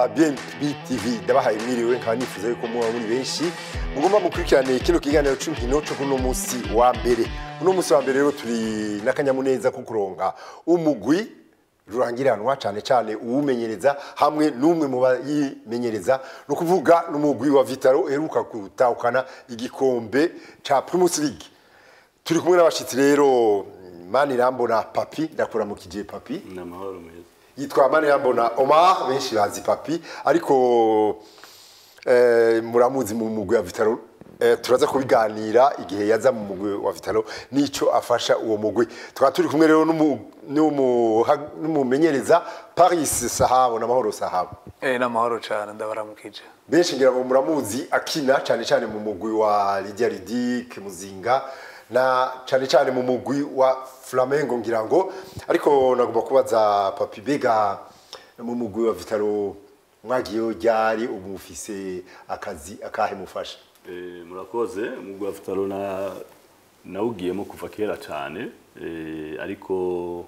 ba BNB TV ndabahaye mwiriwe nkaba nifuza yuko muba muri benshi mugomba mukurikirane kino kiganiro c'inkino co kuno musi wa mbere uno musi wa mbere rero turi n'akanyamuneza ko kuronka umugwi rurangiranwa cane cane uwumenyereza hamwe n'umwe mu bayimenyereza ni ukuvuga n'umugwi wa Vitaro uheruka gutahukana igikombe ca Primus League turi kumwe n'abashitsi rero Manirambona Papi ndakuramukije Papi ni amahoro meza yitwa Manirambona Omar benshi bazi Papi ariko eh, muramuzi mu mugwi wa Vitaro eh, turaza kubiganira igihe yaza mu mugwi wa Vitaro nico afasha uwo mugwi tukaba turi kumwe rero n'umu- n'umu- ha- n'umumenyereza Paris Sahabo n'amahoro Sahabo Eh, n'amahoro cyane ndabaramukije benshi ngira ngo muramuzi akina cyane cyane mu mugwi wa Lydia Ridic Muzinga na cyane cyane mu mugwi wa Flamengo ngira ngo ariko nagomba kubaza Papi Bega mu mugwi wa Vitaro mwagiyeho ryari ubu mufise akazi akahe mufasha Eh, murakoze umugwi wa Vitaro na nawugiyemo kuva kera cyane eh, ariko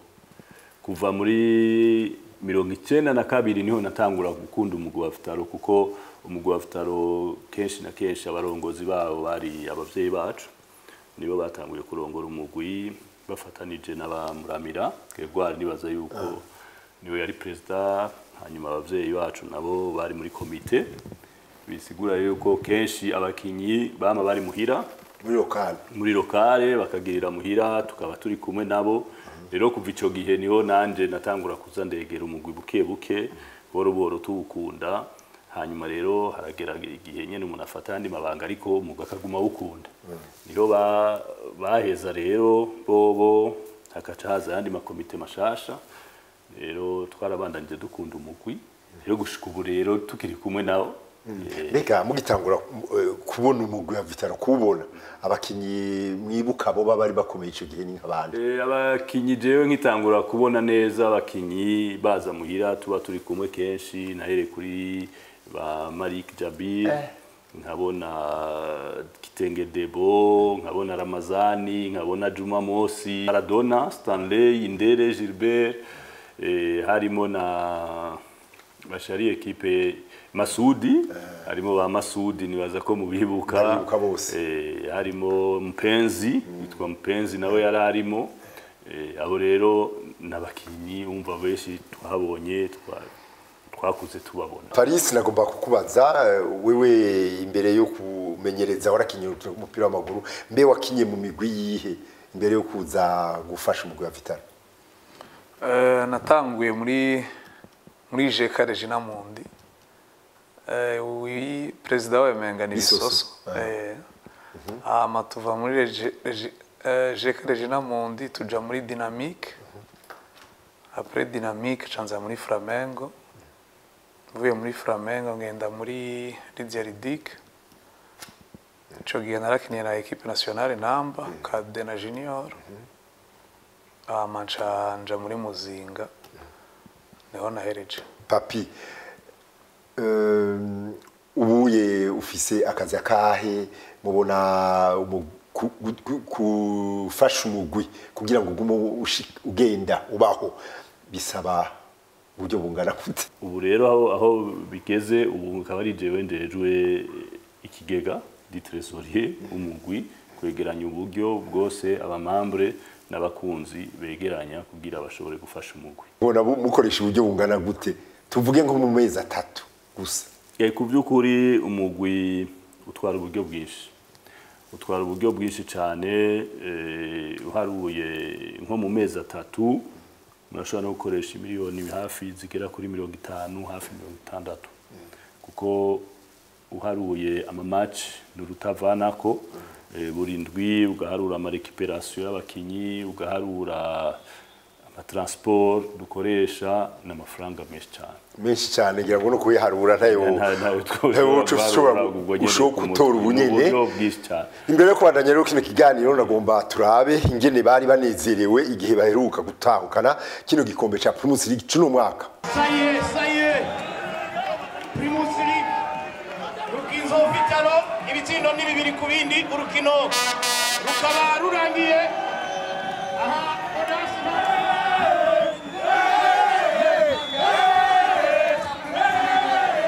kuva muri mirongo icyenda na kabiri niho natangura gukunda umugwi wa Vitaro kuko umugwi wa Vitaro kenshi na kenshi abarongozi babo bari abavyeyi bacu nibo batanguye kurongora umugwi bafatanije n'abamuramira Gregoire nibaza yuko niwe yari perezida hanyuma abavyeyi bacu nabo bari muri komite bisigura yuko kenshi abakinyi bama bari muhira muri lokal muri lokale bakagirira muhira tukaba turi kumwe nabo rero kuva ico gihe niho nanje natangura kuza ndegera umugwi buke buke boro boro tuwukunda hanyuma rero haragera igihe nyene umuntu afata andi mabanga ariko umugwi akaguma awukunda niho ba- baheza rero bobo hakaca haza ayandi makomite mashasha rero twarabandanije dukunda umugwi rero gushika ubu rero tukiri kumwe nawo Eh, Bega mugitangura eh, kubona umugwi wa Vitaro kuwubona abakinyi mwibuka bo bari bakomeye ico gihe ni nk'abandi Eh, abakinyi jewe nkitangura kubona neza abakinyi baza muhira tuba turi kumwe kenshi nahere kuri ba Malik Jabir nkabona Kitenge Debo nkabona Ramazani nkabona Juma Mosi Maradona Stanley Indere Gilbert eh, harimo na bashari ekipe Masudi harimo ba Masudi nibaza ko mubibuka Ndabibuka bose. eh, harimo Mpenzi witwa Mpenzi nawe yari arimo eh, abo rero n'abakinyi umva benshi twahabonye twa- twakuze tubabona Paris nagomba kukubaza eh, wewe imbere yo kumenyereza warakinye umupira w'amaguru mbe wakinye mu migwi yihe imbere yo kuza gufasha umugwi wa Vitaro Eh, natanguye muri muri jeka regina mundi Eh, wi perezida wa emenga ni Bisoso. bisoso Eh, hama tuva muri Regi- Regi- eh, jeka regina mundi tuja muri dynamique après dynamique canza muri flamengo mvuye muri flamengo ngenda muri lydia ridic ico gihe narakiniye na equipe nationale namba kade na junior hama nca nja muri muzinga niho nahereje papi um, ubuye ufise akazi akahe mubona umu- ku- ku- gufasha umugwi kugira ngo ugume ushi- ugenda ubaho bisaba uburyo bungana gute ubu rero aho, aho bigeze ubu akaba ari jewe ndejwe ikigega di trésorier umugwi kwegeranya uburyo bwose abamambre n'abakunzi begeranya kugira bashobore gufasha umugwi mubona bu- mukoresha uburyo bungana gute tuvuge nko mu mezi atatu gusa Eh, ku by'ukuri umugwi utwara uburyo bwinshi utwara uburyo bwinshi cyane eh, uharuye nko mu mezi atatu murashobora no gukoresha miliyoni hafi zigera kuri mirongo itanu hafi mirongo itandatu kuko uharuye amamaci ni urutavanako eh, buri ndwi ugaharura amarekiperasiyo y'abakinyi ugaharura amatransport dukoresha n'amafaranga menshi cyane menshi cyane ngira ngo no kuyiharura ntayo nta- ntayo twose ntayo uca ushobora barura ubwo nyene ushobora ku gutora mutwe. ubunyene Ni uburyo bwinshi cyane imbere yo kubandanya rero kino kiganiro nagomba turabe ingene bari banezerewe igihe baheruka gutahukana kino gikombe ca Primus League cuno mwaka Ça y est, ça y est. Primus League. Rukinzo Vitalo, ibitsindo ni bibiri ku bindi, urukino rukaba rurangiye. Aha, Odas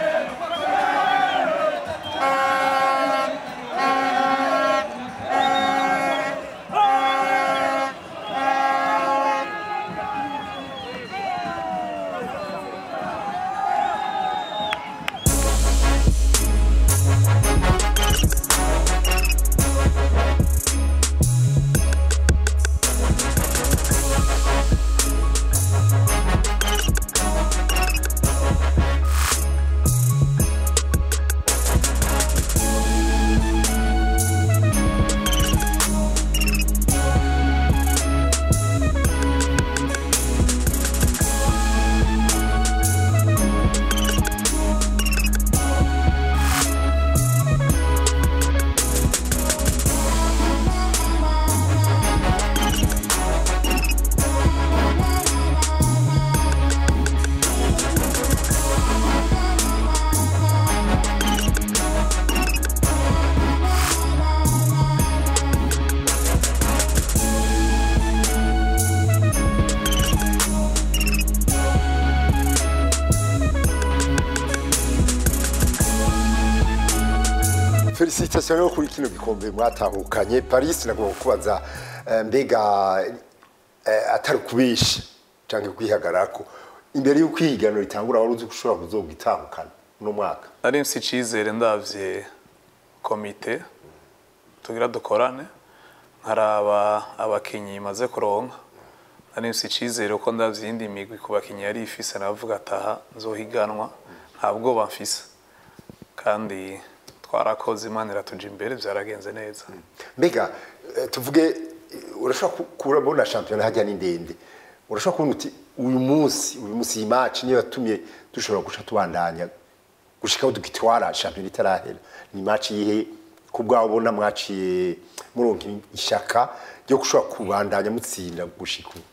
felicitation yo kuri kino gikombe mwatahukanye paris nagomba kubaza eh, mbega eh, atari kubisha canke kwihagarako imbere y'uko ihiganiro ritangura wari uzi ko ushobora kuzogitahukana uno mwaka nari mfise icizere ndavye komite tugira dukorane nkaraba abakinyi maze kuronka nari mfise icizere ko ndavye iyindi migwi ku bakinyi yari ifise navuga ataha nzohiganwa nta bwoba mfise kandi twarakoze imana iratuja imbere vyaragenze neza mbega eh, tuvuge eh, urashobora ku- kurabona shampiyona hajya ni ndende urashobora kubona uti uyu munsi uyu munsi iyi match niyo yatumye dushobora guca tubandanya gushikaho dugitwara shampiyona itarahera ni match yihe ku bwawe ubona mwaciye muronka ishaka ryo gushobora kubandanya mutsinda gushika ubu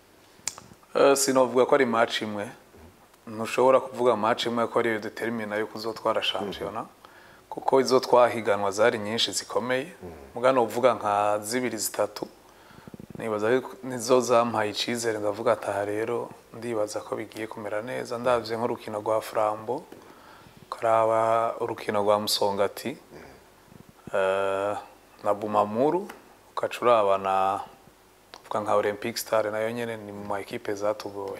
Eh, sinovuga ko ari match imwe ntushobora kuvuga match imwe ko ariyo determina yo kuzotwara shampiyona kuko izo twahiganwa zari nyinshi zikomeye mugano uvuga nka zibiri zitatu nibaza yuko nizo zampaye icizere ndavuga ataha rero ndibaza ko bigiye kumera neza ndavye nk'urukino rwa frambo karaba urukino rwa musongati eh, na bumamuru ukaca uraba na uvuga nka olympic star nayo nyene ni mu ma ekipe zatugoye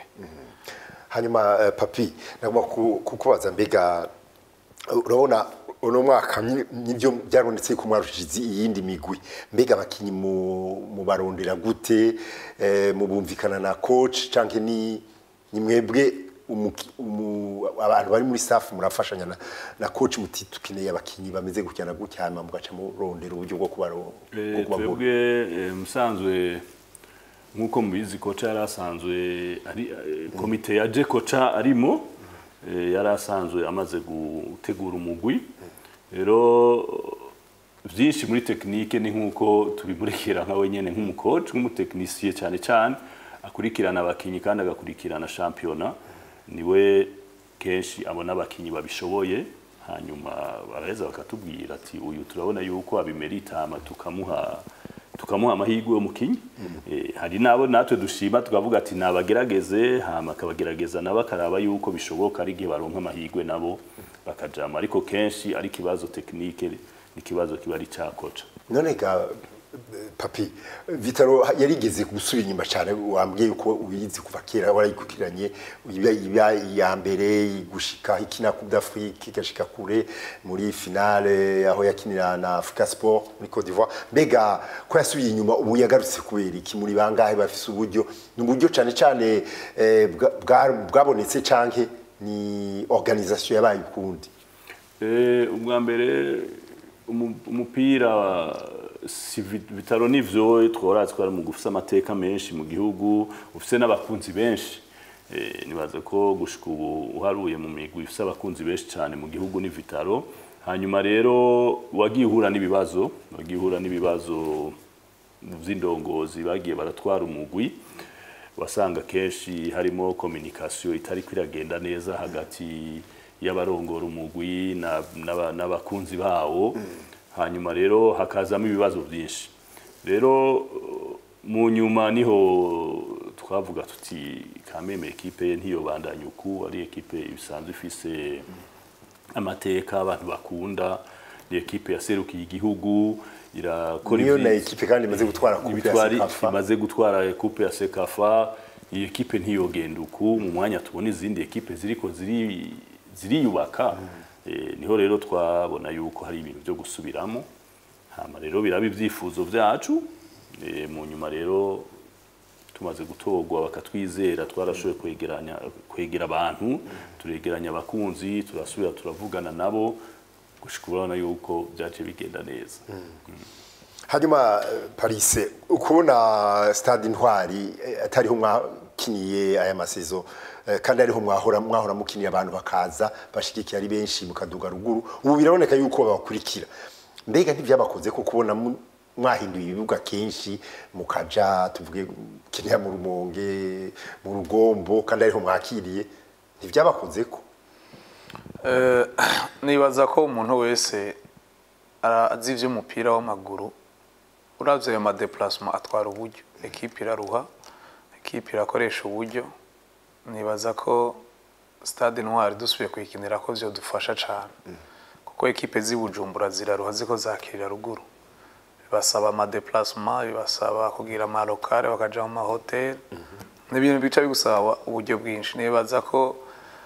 hanyuma eh, papi nagomba ku- kukubaza mbega urabona uno mwaka ni- nibyo byarabonetse ko mwarushije iyindi migwi mbega abakinyi mu mubarondera gute eh, mubumvikana na coach canke ni ni mwebwe umuki- umu- abantu bari muri staff murafashanya na, na coach muti tukeneye abakinyi bameze gutya na gutya hanyuma mugaca murondera uburyo bwo kubaro bwo Eh, kubagura. twebwe eh, musanzwe nk'uko mubizi koca yari asanzwe ari eh, komite ya je koca arimo eh, yari asanzwe amaze gutegura umugwi rero byinshi muri tekinike ni nk'uko tubimurekera nka wenyine nk'umukoci nk'umutekinisiye cyane cyane akurikirana abakinnyi kandi agakurikirana shampiyona niwe kenshi abona abakinnyi babishoboye hanyuma baraheza bakatubwira ati uyu turabona yuko abimerita hama tukamuha tukamuha amahirwe y'umukinnyi Eh, hari nabo natwe dushima tukavuga ati nabagerageze hama akabagerageza nabo akaraba yuko bishoboka ari igihe baronka amahirwe nabo bakajama ariko kenshi ari ikibazo tekinike ni ikibazo kiba ari cyakoca none ga papi vitaro yarigeze gusubira inyuma cyane wambwiye uko ubizi kuva kera warayikukiranye iba iba iya mbere gushika ikina Coupe d'Afrique igashika kure muri finale aho yakinira na Africa Sport muri Cote d'Ivoire mbega ko yasubiye inyuma ubu yagarutse kubera iki muri bangahe bafise uburyo ni uburyo cyane cyane eh, bwa- bwa- bwabonetse canke ni organisation yabaye ukundi Eh, ubwa mbere umu- umupira si vi- bitaro nivyo tworatse twari mu gufisa amateka menshi mu gihugu ufise n'abakunzi benshi Eh, nibaza ko gushika ubu uharuye mu migwi ifise abakunzi benshi cyane mu gihugu ni vitaro hanyuma rero wagiye uhura n'ibibazo wagiye uhura n'ibibazo vy'indongozi bagiye baratwara umugwi wasanga kenshi harimo communication itari kwiragenda neza hagati y'abarongora umugwi na- n'aba- n'abakunzi bawo hanyuma rero hakazamo ibibazo byinshi rero uh, mu nyuma niho twavuga tuti kameme ekipe ye ntiyobandanya uku ari ekipe isanzwe ifise amateka abantu bakunda ni ekipe yaserukiye igihugu irakora niyo na ivyi- ekipe kandi imaze gutwara coupe ya ibitwari Sekafa imaze gutwara coupe ya Sekafa iyi ekipe ntiyogenda uku mu mwanya tubona izindi ekipe ziriko ziri ziriyubaka eh, niho rero twabona yuko hari ibintu byo gusubiramo hama rero biraba ibyifuzo byacu eh, mu nyuma rero tumaze gutorwa bakatwizera twarashoboye kwegeranya kwegera abantu turegeranya abakunzi turasubira turavugana nabo gushika urabona yuko byaje bigenda neza hanyuma eh, Paris ukubona stade intwari eh, atariho mwakiniye aya masezo eh, kandi ariho mwahora mwahora mukiniye abantu bakaza bashigikiye ari benshi mukaduga ruguru ubu biraboneka yuko babakurikira mbega ntivyabakoze ko kubona mu- mwahinduye ibibuga kenshi mukaja tuvuge kinira mu rumonge mu rugombo kandi ariho mwakiriye ntivyabakoze ko Eh, nibaza ko umuntu wese ara- azi ivy'umupira w'amaguru uravye ayo madeplacement atwara uburyo ekipe iraruha ekipe irakoresha uburyo nibaza ko stade noir dusubiye kuyikinira ko vyodufasha cane kuko ekipe z'i Bujumbura ziraruha ziko zakirira ruguru bibasaba amadeplasement bibasaba kugira amalokale bakaja mu mahoteli ni ibintu bica bigusaba uburyo bwinshi nibaza ko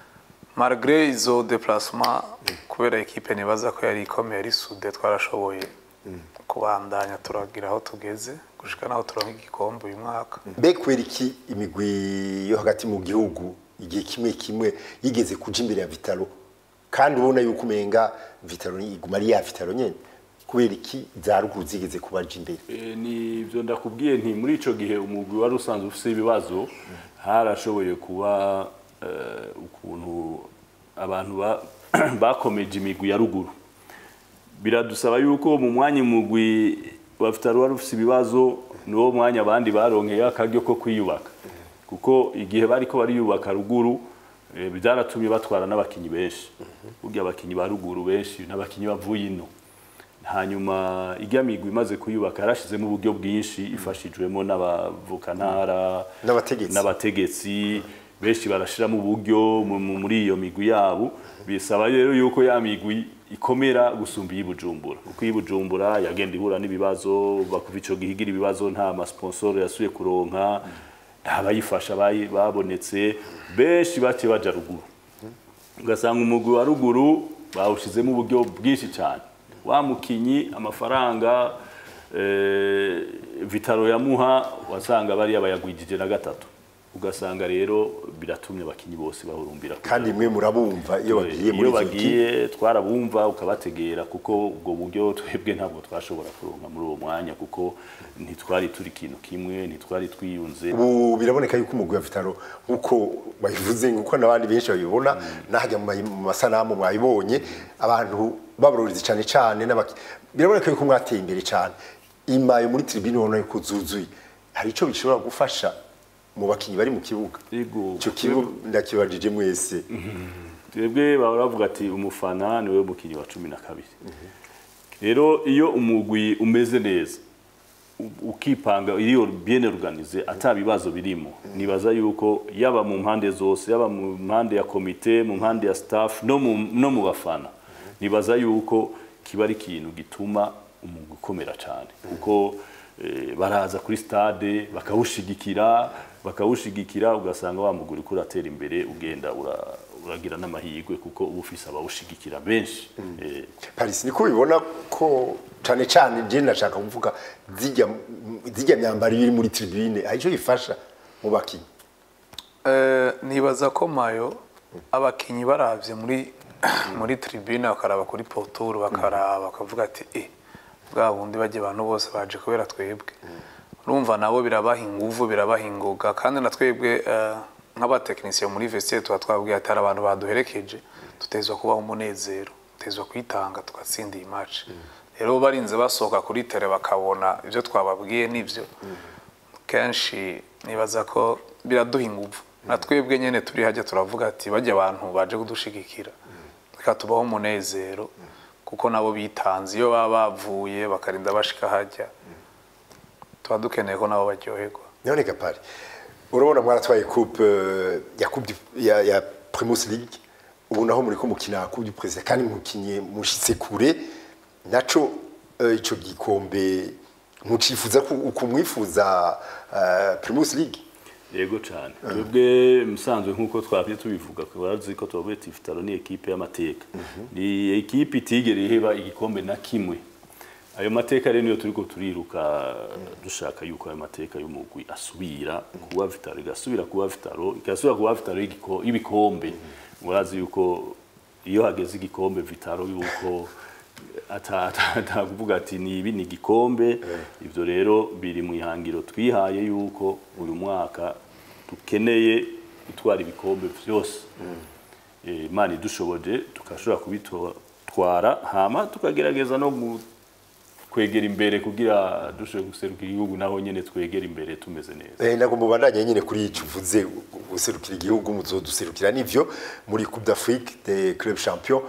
malgré izo déplacement kubera ekipe nibaza ko yari ikomeye ari sude twarashoboye kubandanya turagira aho tugeze gushika naho turonka igikombe uyu mwaka mbe kubera iki imigwi yo hagati mu gihugu igihe kimwe kimwe yigeze kuja imbere ya vitalo kandi ubona yuko umenga vitalo iguma ari ya vitalo nyene kubera iki za ruguru zigeze kubaja imbere Eh, ni ibyo ndakubwiye nti muri ico gihe umugwi wari usanzwe ufise ibibazo harashoboye kuba eh, ukuntu abantu ba- bakomeje imigwi ya ruguru biradusaba yuko mu mwanya umugwi wa Vitaro wari ufise ibibazo niwo mwanya abandi baronkeye akaryo ko kwiyubaka kuko igihe bariko bariyubaka ruguru eh, byaratumye batwara n'abakinyi benshi burya abakinyi ba ruguru benshi n'abakinyi bavuye ino hanyuma ijya migwi imaze kuyubaka yarashizemo uburyo bwinshi ifashijwemo n'abavukantara N'abategetsi. n'abategetsi benshi barashiramo uburyo mu- mu- muri iyo migwi yabo bisaba rero yuko ya migwi ikomera gusumba iyi Bujumbura kuko iyi Bujumbura yagenda ihura n'ibibazo bakuva ico gihigira ibibazo nta masponsor yasuye kuronka nta bayifasha bayi- babonetse benshi bace baja ruguru ugasanga umugwi wa ruguru bawushizemo uburyo bwinshi cyane wa mukinyi amafaranga eh, vitaro yamuha wasanga bariya bayagwijije na gatatu ugasanga rero biratumye abakinyi bose bahurumbira kuja kandi mwe murabumva iyo bagiye muri iyo izo kipe bagiye twarabumva ukabategera kuko ubwo buryo twebwe ntabwo twashobora kuronka muri uwo mwanya kuko ntitwari turi ikintu kimwe ntitwari twiyunze ubu biraboneka yuko umugwi wa vitalo nk'uko babivuze nk'uko n'abandi benshi babibona n'ahajya mu mayi- mu masanamu mwabibonye abantu babaroriza cyane cyane n'abaki- biraboneka yuko mwateye imbere cyane imayo muri tribune ubona yuko zuzuye hari icyo bishobora gufasha mu bakinnyi bari mu kibuga Yego. icyo kibuga ndakibajije mwese twebwe baba bavuga ati umufana niwe mukinnyi wa cumi na kabiri rero iyo umugwi umeze neza u- ukipanga iyo bien organize ata bibazo birimo nibaza yuko yaba mu mpande zose yaba mu mpande ya komite mu mpande ya staff no mu, no mu bafana nibaza yuko kiba ari ikintu gituma umugwi ukomera cyane kuko eh, baraza kuri stade bakawushigikira bakawushigikira ugasanga wa mugwi uriko uratera imbere ugenda ura- uragira n'amahirwe kuko uba ufise abawushigikira benshi eh, Paris niko bibona ko cyane cyane je nashaka kuvuga zijya zijya myambaro iri muri tribune hari icyo bifasha mu bakinnyi Eh, nibaza ko mayo abakinyi baravye muri muri tribune bakaraba kuri poturu bakaraba bakavuga ati eh bwa bundi bajye abantu bose baje kubera twebwe urumva nabo birabaha inguvu birabaha ingoga kandi na twebwe eh, nk'abatekinisiye muri vestiaire tuba twabwiye ati hari abantu baduherekeje tutezwa kubaho umunezero tutezwa kwitanga tugatsinda iyi match rero barinze basohoka kuri tele bakabona ibyo twababwiye n'ibyo kenshi nibaza ko biraduha ingufu na twebwe nyine turi hajya turavuga ati bajya abantu baje kudushigikira reka tubaho umunezero kuko nabo bitanze iyo baba bavuye bakarinda bashika hajya tuba dukeneye ko nabo baryoherwa none gapari urabona mwaratwaye coupe euh, ya coupe du- ya, ya primus league ubu naho muri ko mukina coupe du president kandi mukinye mushitse kure naco euh, ico gikombe mucifuza ku- ukumwifuza uh, primus league yego cyane twebwe musanzwe nk'uko twabye tubivuga turazi ko tubavuye ati Vitalo ni ekipe y'amateka ni ekipe itigera iheba igikombe na kimwe ayo mateka rero niyo turiko turiruka dushaka yuko ayo mateka y'umugwi asubira kuba Vitalo igasubira kuba Vitalo igasubira kuba Vitalo y'igiko- y'ibikombe murazi yuko iyo hageze igikombe Vitalo yuko ata- ata- atakuvuga ati ni ibi ni igikombe ibyo rero biri mu ihangiro twihaye yuko uyu mwaka dukeneye gutwara ibikombe byose Eh, imana idushoboje tukashobora kubitwara hama tukagerageza no gu- kwegera imbere kugira dushobore guserukira igihugu naho nyene twegera imbere tumeze neza Eh, nagomba ubandanye nyine kuri ico uvuze guserukira igihugu muzoduserukira nivyo muri coupe d'Afrique des clubs champions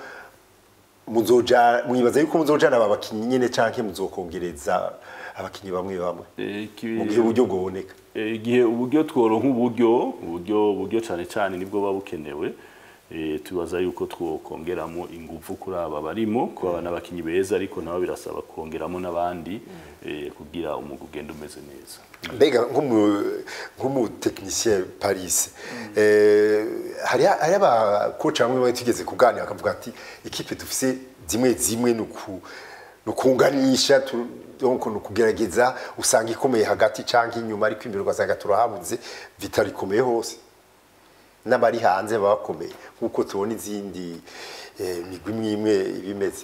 muzoja mwibaza yuko muzojana aba bakinyi nyene canke muzokongereza abakinyi bamwe bamwe Eh, iki- mu gihe uburyo bwoboneka Eh, igihe uburyo tworonka uburyo uburyo uburyo cyane cyane nibwo buba bukenewe eh, tubaza yuko twokongeramo ingufu kuri aba barimo kuba n'abakinyi beza ariko nabo birasaba kongeramo n'abandi eh, kugira umugwi ugenda umeze neza mbega nk'umu- nk'umutekinisien paris eh, hari hari abakoci bamwe bamwe tugeze kuganira bakavuga ati ikipe dufise zimwe zimwe ni uku- ni ukunganisha tu- donc ni ukugerageza usanga ikomeye hagati cyangwa inyuma ariko imbere ugasanga turahabuze vitari ikomeye hose n'abari hanze baba bakomeye nk'uko tubona izindi eh, migwi imwe imwe ibimeze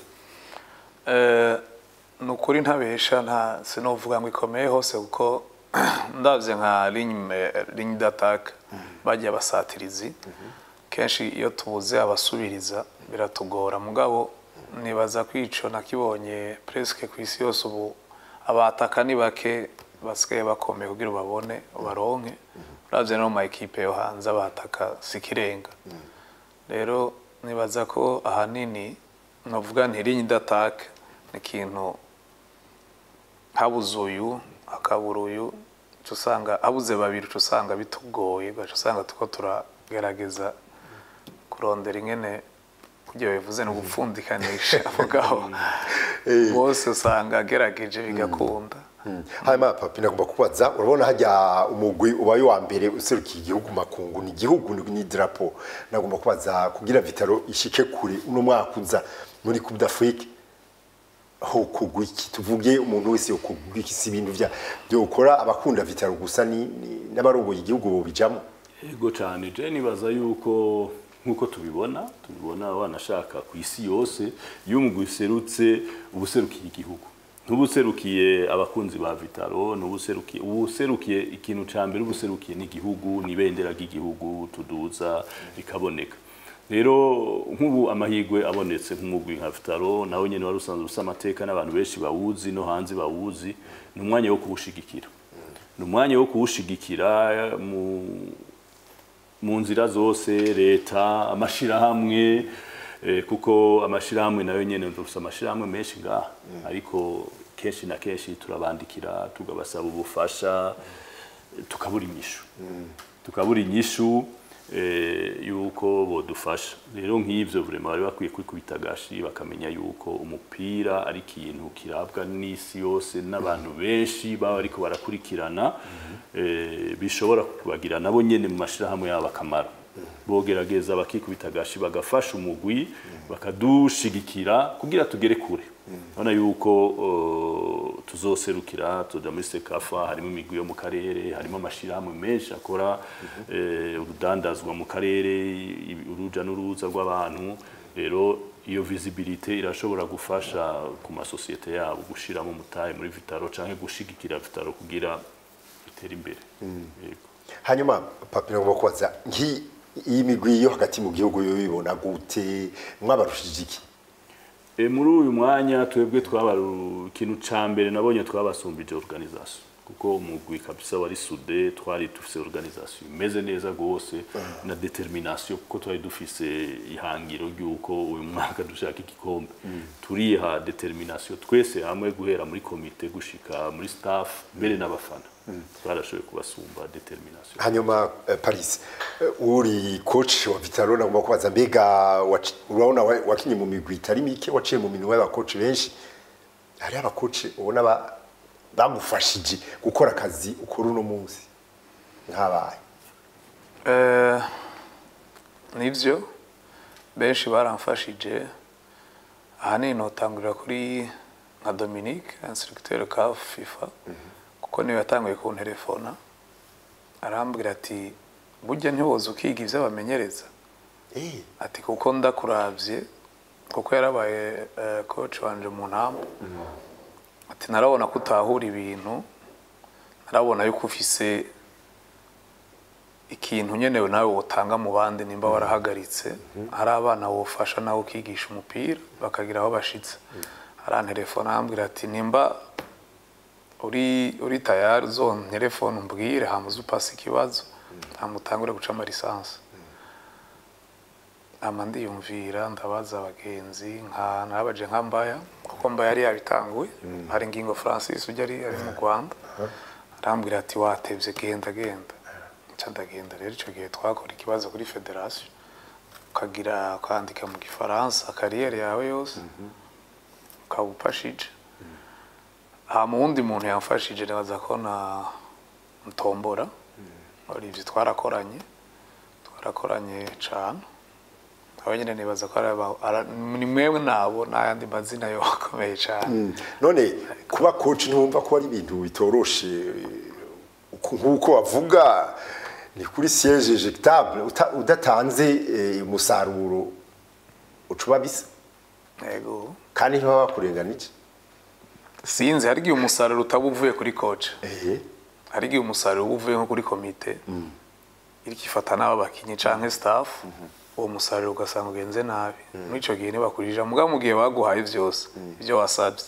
Eh, ni ukuri ntabesha nta sinovuga ngo ikomeye hose kuko ndabye nka ligne ligne d'attaque bagiye abasatirizi kenshi iyo tubuze abasubiriza biratugora mugabo nibaza ko ico nakibonye presque ku isi yose ubu abataka ni bake basigaye bakomeye kugira ubabone ubaronke uravye no mu ma ekipe yo hanze abataka sikirenga rero nibaza ko ahanini navuga nti ligne d'attaque ni ikintu habuze uyu hakabura uyu uca usanga habuze babiri uca usanga bitugoye ugaca usanga tuko turagerageza kurondera ingene kugira bivuze ni ugupfundikanisha mugabo bose usanga agerageje bigakunda hanyuma papi nagomba kubaza urabona hajya umugwi ubaye wa mbere userukiye igihugu makungu ni igihugu ni ni idarapo nagomba kubaza kugira vitaro ishike kure uno mwaka uza muri coupe d'afrique ho kugwa iki tuvuge umuntu wese yo kugwa iki si ibintu vya byo ukora abakunda vitaro gusa ni ni- n'abarongoye igihugu bo bijamo Ego cyane je nibaza yuko nkuko tubibona tubibona wanashaka ku isi yose iyo umugwi userutse ubuserukiye igihugu ntubuserukiye abakunzi ba Vitaro ntubuserukiye ubuserukiye ikintu ca mbere ubuserukiye n'igihugu nibendera ry'igihugu tuduza rikaboneka rero nk'ubu amahirwe abonetse nk'umugwi nka Vitaro nawe nyene wari usanzwe usa amateka n'abantu benshi bawuzi no hanze bawuzi ni umwanya wo kuwushigikira ni umwanya wo kuwushigikira mu mu nzira zose leta amashirahamwe eh, kuko amashirahamwe nayo nyene dufite amashirahamwe menshi ngaha ariko kenshi na kenshi turabandikira tugabasaba ubufasha tukabura inyishu tukabura inyishu eh, yuko bodufasha rero nk'ivyo vraiment bari bakwiye kwikubita agashi bakamenya yuko umupira ari ikintu kirabwa n'isi yose n'abantu benshi baba ariko barakurikirana eh, bishobora kubagira nabo nyene mu mashirahamwe yabo akamaro bogerageza bakikubita agashi bagafasha umugwi bakadushigikira kugira tugere kure urabona yuko uh, tuzoserukira tuja muri sekafa harimo imigwi yo mu karere harimo amashirahamwe menshi akora eh, urudandazwa mu karere i- uruja n'uruza rw'abantu rero iyo visibilité irashobora gufasha ku masosiyete yabo gushiramo mutahe muri vitaro canke gushigikira vitaro kugira itere imbere Yego. hanyuma papi nagomba kubaza nki iyi migwi yo hagati mu gihugu yo bibona gute mwabarushije iki E, muri uyu mwanya twebwe twabaru ikintu ca mbere nabonye twabasumbije organisation kuko umugwi kabisa wari sude twari dufise organisation imeze neza gose na determination kuko twari dufise ihangiro ry'uko uyu mwaka dushaka igikombe turiha determination twese hamwe guhera muri komite gushika muri staff mbere n'abafana twarashoboye kubasumba determination hanyuma eh, paris eh, uri coach wa vitaro nagomba kubaza mbega waci- urabona wa- wakinye mu migwi itari mike waciye mu minwe y'abakoci benshi hariho abakoci ubona ba- bagufashije gukora akazi ukora uno munsi nk'abaye Eh, nibyo benshi baramfashije ahanini notangurira kuri nka dominique instructeur ka fifa kuko niwe yatanguye kunterefona arambwira ati burya ntiwoza ukiga ibyo bamenyereza Eh, ati kuko ndakuravye kuko yarabaye eh, coach wanje mu ntama ati narabona ko utahura ibintu narabona yuko ufise ikintu nyenewe nawe wotanga mu bandi nimba warahagaritse hari abana wofasha nawe ukigisha umupira bakagira aho bashitse arantelefona arambwira ati nimba uri uri tayari uzon telefone umbwire hama uze upasa ikibazo hama utangure guca amalisansi ama ndiyumvira ndabaza abagenzi nka nabaje nka mbaya kuko mbaya yari yabitanguye hari ngingo francis ujya ari ari mu rwanda arambwira ati watevye genda genda nca ndagenda rero icyo gihe twakora ikibazo kuri federasiyo ukagira ukandika mu gifaransa kariyeri yawe yose ukaba ufashije aha mu wundi muntu yamfashije nibaza ko na ntombora Olivier twarakoranye twarakoranye cyane aba nyine nibaza ko ari aba- ara- ni mwemwe nabo n'ayandi mazina yo akomeye cyane Mm. none kuba coach ntumva ko ari ibintu bitoroshe uku- nk'uko bavuga ni kuri siège éjectable uta- udatanze eh, umusaruro ucuba bisa yego kandi ntibaba bakurengana iki sinzi hari igihe umusaruro utaba uvuye kuri coach ehe hari igihe umusaruro uba uvuye nko kuri komite iriko ifata n'abo bakinyi canke staff uwo musaruro ugasanga ugenze nabi muri ico gihe ntibakurija mugabo mu gihe baguhaye vyose ivyo wasavye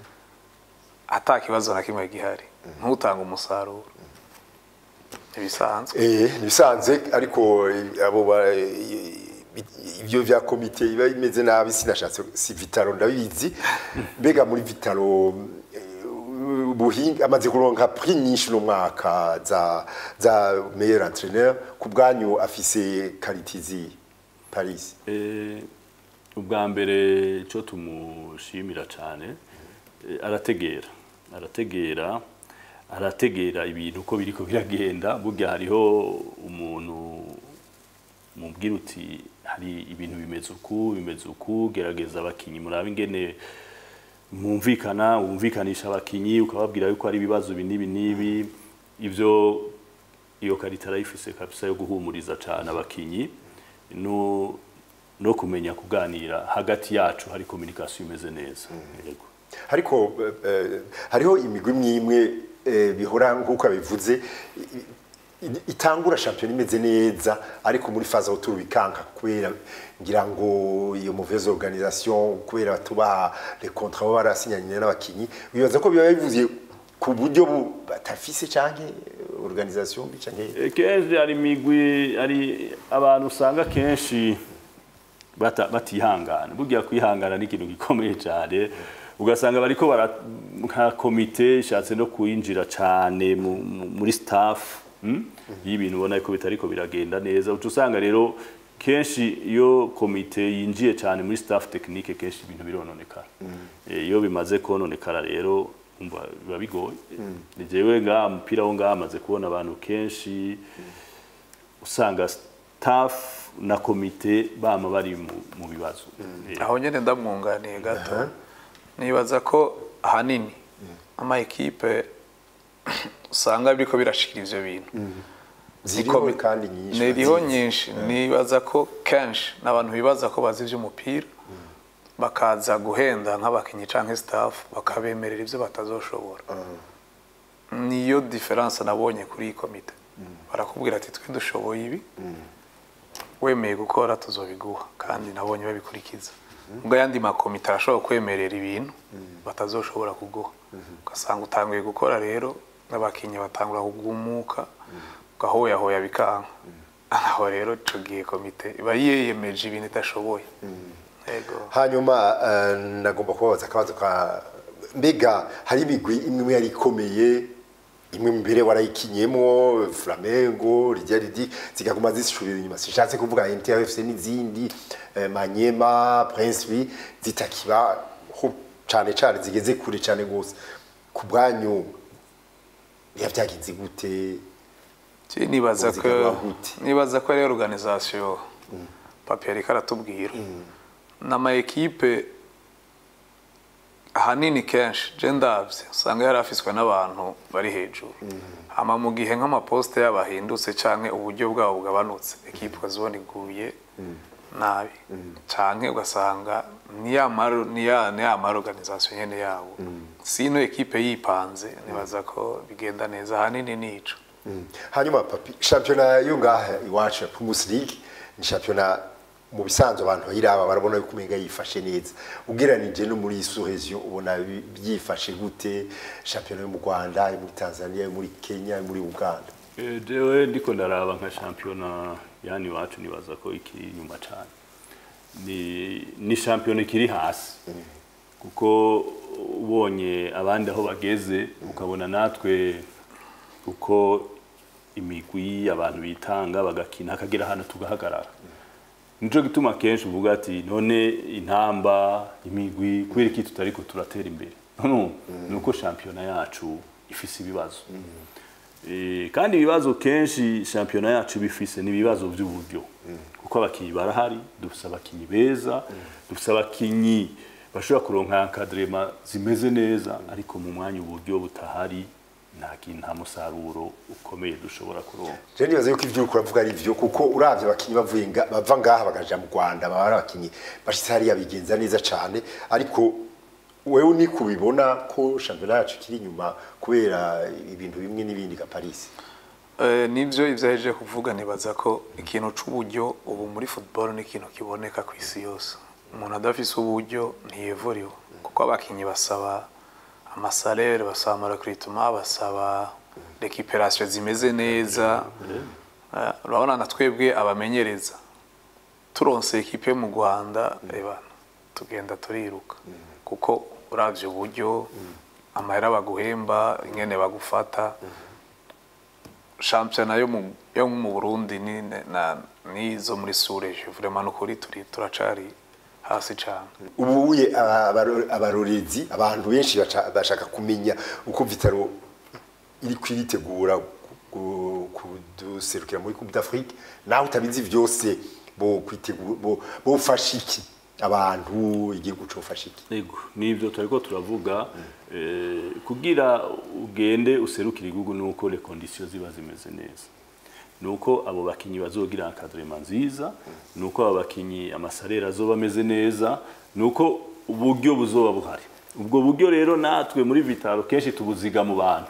ata kibazo na kimwe gihari ntutanga umusaruro ibisanzwe Eh, nibisanzwe ariko eh, abo ba- eh, ibyo vya komite biba bimeze nabi sinashatse si vitalo ndabizi mbega muri vitalo eh, buhinga amaze kuronka prix nyinshi no mwaka za za meilleur entraîneur ku bwanyu afise karitizi Paris Eh, ubwa mbere cyo tumushimira cyane eh, arategera arategera arategera ibintu uko biriko biragenda burya hariho umuntu mubwira uti hari ibintu bimeze uku bimeze uku gerageza abakinyi murabe ingene mwumvikana wumvikanisha abakinyi ukababwira yuko hari ibibazo ibi n'ibi n'ibi ivyo iyo karita arayifise kabisa yo guhumuriza cyane abakinyi no no kumenya kuganira hagati yacu hari communication imeze neza yego ariko eh, eh, hariho imigwi mwimwe eh, bihora nk'uko abivuze i- i- itangura shampiyona imeze neza ariko muri faza autour bikanka kubera ngira ngo iyo mauvaise organisation kubera tubaha les contrats baba barasinyanye n'abakinyi bibaza ko biba bivuze ku buryo bu- batafise canke organisation mbi canke Eh, kenshi hari imigwi hari abantu usanga kenshi bata- batihangana burya kwihangana ni ikintu gikomeye cyane ugasanga bariko bara nka komite ishatse no kuyinjira cyane mu- mu- muri staff mm? y'ibintu ubona ko bitariko biragenda neza uca usanga rero kenshi iyo komite yinjiye cyane muri staff technique kenshi ibintu birononekara Eh, iyo bimaze kononekara rero umva biba bigoye ni jewe ngaha umupira wo ngaha amaze kubona abantu kenshi usanga staff na komite bama bari mu, mu bibazo Eh, aho nyine ndamwunganiye gato nibaza ko ahanini ama ekipe usanga biriko birashikira ivyo bintu ziriho Ikomi- kandi nyinshi niriho bazizi. nyinshi nibaza ko kenshi n'abantu bibaza ko bazi ivy'umupira bakaza guhenda nk'abakinyi canke staff bakabemerera ivyo batazoshobora niyo diferanse nabonye kuri iyi komite barakubwira ati twe dushoboye ibi wemeye gukora tuzobiguha kandi nabonye babikurikiza ubwo ayandi makomite arashobora kwemerera ibintu batazoshobora kuguha ugasanga utanguye gukora rero n'abakinnyi batangura kugumuka ugahoyahoya bikanka aho rero ico gihe komite iba yiyemeje ibintu idashoboye yego hanyuma eh, nagomba kubabaza akabazo ka mbega hari imigwi imwe imwe yari ikomeye imwe mbere warayikinyemo flamengo rijya ridi zikaguma zisubira inyuma sishatse kuvuga NTFC n'izindi eh, manyema prince Louis zitakibaho cane cane zigeze kure cane gose ku bwanyu biba byagenze gute Je nibaza ko Uzigarura gute? nibaza ko ari organisation papier ariko aratubwira n'ama ekipe ahanini kenshi je ndavye usanga yari afiswe n'abantu bari hejuru hama mu gihe nk'amaposite yabo ahindutse canke uburyo bwabo bugabanutse ekipe ukazibona iguye nabi canke ugasanga ni ya maro ni ya ni ya maro organisation nyene yabo sino ekipe yipanze nibaza ko bigenda neza ahanini nico Mm. hanyuma papi shampiyona yo ngaha iwacu ya Primus League ni shampiyona mu bisanzwe abantu bayiraba barabona yuko umenga yifashe neza ugereranije no muri Suheziyo ubona bi- byifashe gute shampiyona yo mu Rwanda yo muri Tanzania yo muri Kenya yo muri Uganda Eh, jewe ndiko ndaraba nka shampiyona yani iwacu nibaza ko ikiri inyuma cyane ni ni shampiyona ikiri hasi kuko ubonye abandi aho bageze ukabona natwe uko imigwi abantu bitanga bagakina hakagera hano tugahagarara nico gituma kenshi uvuga ati none intamba imigwi kubera iki tutariko turatera imbere no nuko shampiyona yacu ifise ibibazo Eh, kandi ibibazo kenshi shampiyona yacu bifise n'ibibazo by'uburyo kuko abakinyi barahari dufise abakinyi beza dufise abakinyi bashobora kuronka encadrement zimeze neza ariko mu mwanya uburyo butahari nta kintu nta musaruro ukomeye dushobora kuronka je nibaza yuko ivyo uriko uravuga ari vyo kuko uravye abakinyi bavuye nga- bava ngaha bakaja mu rwanda baba ari abakinyi bashitse hariya bigenza neza cane ariko wewe ni kubibona ko shampiyona yacu ikiri inyuma kubera ibintu bimwe n'ibindi ka paris Eh, nibyo ibyo yaje kuvuga nibaza ko ikintu c'uburyo ubu muri football ni ikintu kiboneka ku isi yose umuntu adafise uburyo ntiyevuriwe kuko abakinyi basaba amasalere basaba amarekritement basaba recuperation zimeze neza Eh, urabona na twebwe abamenyereza turonse ekipe mu Rwanda reba tugenda turiruka kuko uravye uburyo amahera baguhemba ingene bagufata shampiyona yo mu yo mu Burundi ni na nizo muri sureje vraiment nukuri turi turacari hasi cyane ubuye abaro- abarorezi abantu benshi baca- bashaka kumenya uko vitaro iri kwiritegura ku- kuduserukira muri coupe d'afrique nawe utabizi vyose bo kwitegura bo bofasha iki abantu igihugu cofasha iki Ego, nibyo turiko turavuga eh, kugira ugende userukira igihugu nuko les conditions ziba zimeze neza nuko abo bakinyi bazogira encadrement nziza nuko abo bakinyi amasalera azoba ameze neza nuko uburyo buzoba buhari ubwo buryo rero natwe muri vitaro kenshi tubuziga mu bantu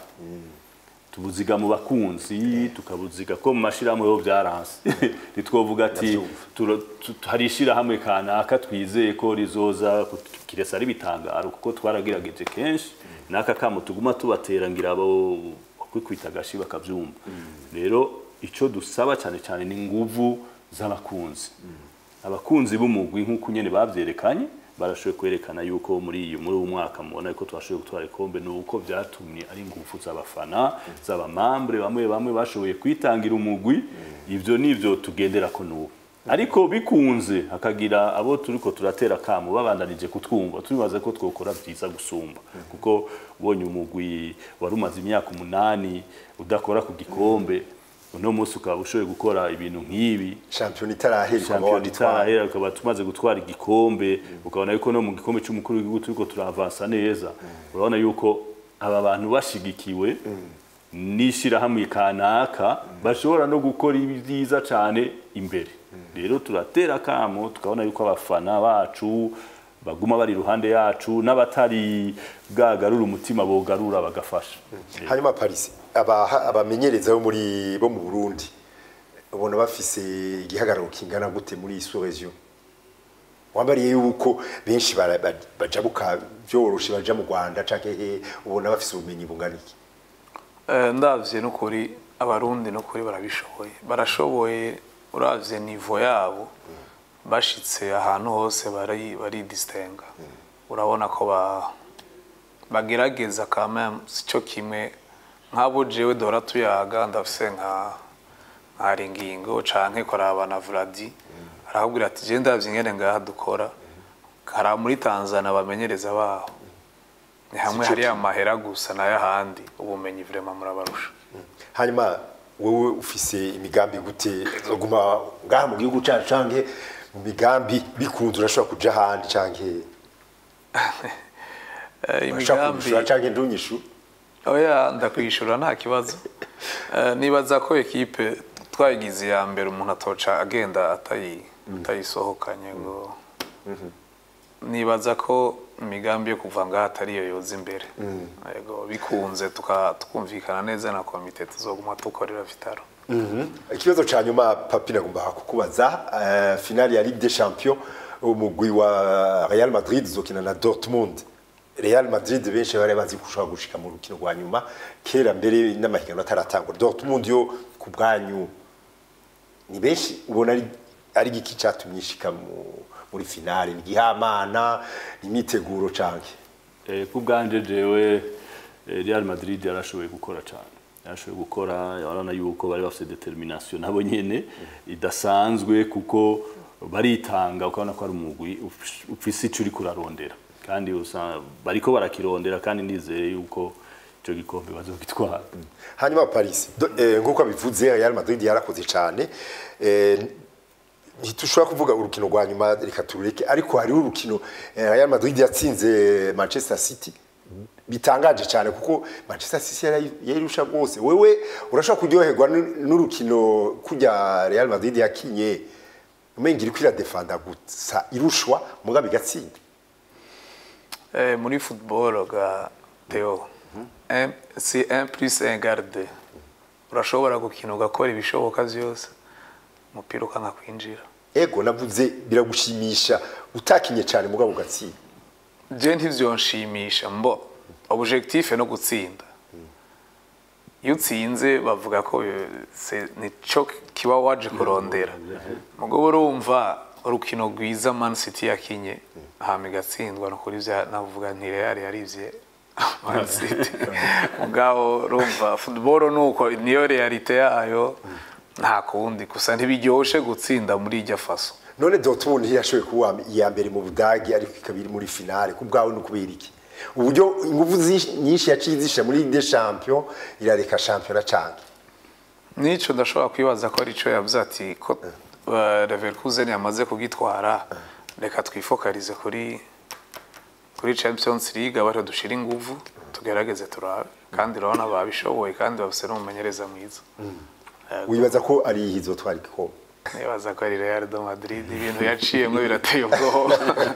tubuziga mu bakunzi tukabuziga ko mu mashirahamwe yo byaranse ntitwovuga ati Ndavyumva. tura- tu- hari ishirahamwe kanaka twizeye ko rizoza kiresa ari bitangaro kuko twaragerageje kenshi n'aka kamo tuguma tubatera ngira abo kwikwita agashi bakavyumva rero ico dusaba cyane cyane ni nguvu z'abakunzi abakunzi b'umugwi nk'uko nyene bavyerekanye barashoboye kwerekana yuko muri iyo muri uwo mwaka mubona yuko twashoboye gutwara ikombe ni uko byatumye ari ingufu z'abafana z'abamambre bamwe bamwe bashoboye kwitangira umugwi ivyo nivyo tugendera ko n'ubu ariko bikunze hakagira abo turiko turatera kamo babandanije kutwumva turibaza ko twokora byiza gusumba kuko ubonye umugwi wari umaze imyaka umunani udakora ku gikombe uno munsi ukaba ushoboye gukora ibintu nk'ibi shampiyona itarahera ukaba shampiyona wagitwara. itarahera ukaba tumaze gutwara igikombe ukabona yuko no mu gikombe cy'umukuru w'igihugu turiko turavansa neza urabona yuko aba bantu bashigikiwe n'ishirahamwe kanaka bashobora no gukora ibyiza cyane imbere rero turatera kamo tukabona yuko abafana bacu baguma bari iruhande yacu n'abatari bwagarura umutima bogarura bagafasha hanyuma paris aba- abamenyereza bo muri bo mu burundi ubona bafise igihagararo kingana gute muri iyi region wambariye yuko benshi bara- ba- bajabuka vyoroshe baja mu rwanda canke he ubona bafise ubumenyi bungana iki Eh, ndavye nukuri abarundi nukuri barabishoboye barashoboye uravye nivo yabo bashitse ahantu hose bari bari distinga urabona ko ba bagerageza quand même sico kimwe nk'abo jewe dora tuyaga ndafise nka nkari ingingo canke koraba na Vladi arahubwira ati je ndavye ingene ngaha dukora kara muri Tanzania bamenyereza baho ni hamwe Sico hari kimwe. amahera gusa n'ayahandi ubumenyi vraiment murabarusha hanyuma wowe ufise imigambi gute zoguma ngaha mu gihugu cacu canke mu migambi bikunze urashobora kuja ahandi canke Eh, urashobora imigambi kunyishura canke ntunyishure oya ndakwishura nta kibazo Eh, nibaza ko ekipe twayigize iya mbere umuntu atoca agenda atayi atayisohokanye ngo nibaza ko imigambi yo kuva ngaha atariyo yoza imbere yego bikunze tuka- tukumvikana neza na komite tuzoguma dukorera vitaro ikibazo ca nyuma papi nagomba kukubaza uh, finale ya Ligue des Champions umugwi wa Real Madrid uzokina na Dortmund Real Madrid benshi bari bazi kushobora gushika mu rukino rwa nyuma kera mbere n'amahiganwa ataratangwa Dortmund yo ku bwanyu ni benshi ubona ari ari igiki catumye ishika mu- muri finale ni gihamana imyiteguro canke Eh, ku bwanje jewe eh, Real Madrid yarashoboye gukora cyane yarashoboye gukora urabona yuko bari bafite determination nabo nyene idasanzwe kuko baritanga ukabona ko ari umugwi uf- ufise ico uri kurarondera kandi usa- bariko barakirondera kandi nizeye yuko ico gikombe bazogitwara hanyuma paris do- eh, nk'uko abivuze real madrid yarakoze cyane eh, ntitushobora kuvuga urukino rwa nyuma reka turureke ariko hariho urukino eh, real madrid yatsinze manchester city bitangaje cyane kuko manchester city yari- yayirusha rwose wewe urashobora kuryoherwa n'u- n'urukino kujya real madrid yakinye umenga iri kwiradefanda gusa irushwa mugabe igatsinda Eh, muri football ga Theo un- si 1 plus 1 égale 2 urashobora gukina ugakora ibishoboka byose umupira ukanga kwinjira ego navuze biragushimisha utakinye cyane mugabo ugatsinda je ntivyonshimisha mbo objectif no gutsinda iyo utsinze bavuga ko eh, se- nico kiba waje kurondera mugabo urumva urukino rwiza man city yakinye hama igatsindwa no kuri vya navuga nti real yarivye man city mugabo urumva football nuko niyo realite yayo nta kundi gusa ntibiryoshe gutsinda muri irya faso none Dortmund ntiyashoboye kuba iya mbere mu Budagi ariko ikaba iri muri finale ku bwawe ni ukubera iki uburyo ingufu zi- nyinshi yaciye zisha muri Ligue des Champions irareka shampiyona canke Nico ndashobora kwibaza ko arico yavuze ati ko uh, Leverkusen yamaze kugitwara reka twifokalize kuri kuri Champions League abato dushira inguvu tugerageze turabe kandi urabona babishoboye kandi bafise n'umumenyereza mwiza wibaza ko ari izotwara igikombe nibaza ko ari Real de Madrid ibintu yaciyemwo birateye ubwoba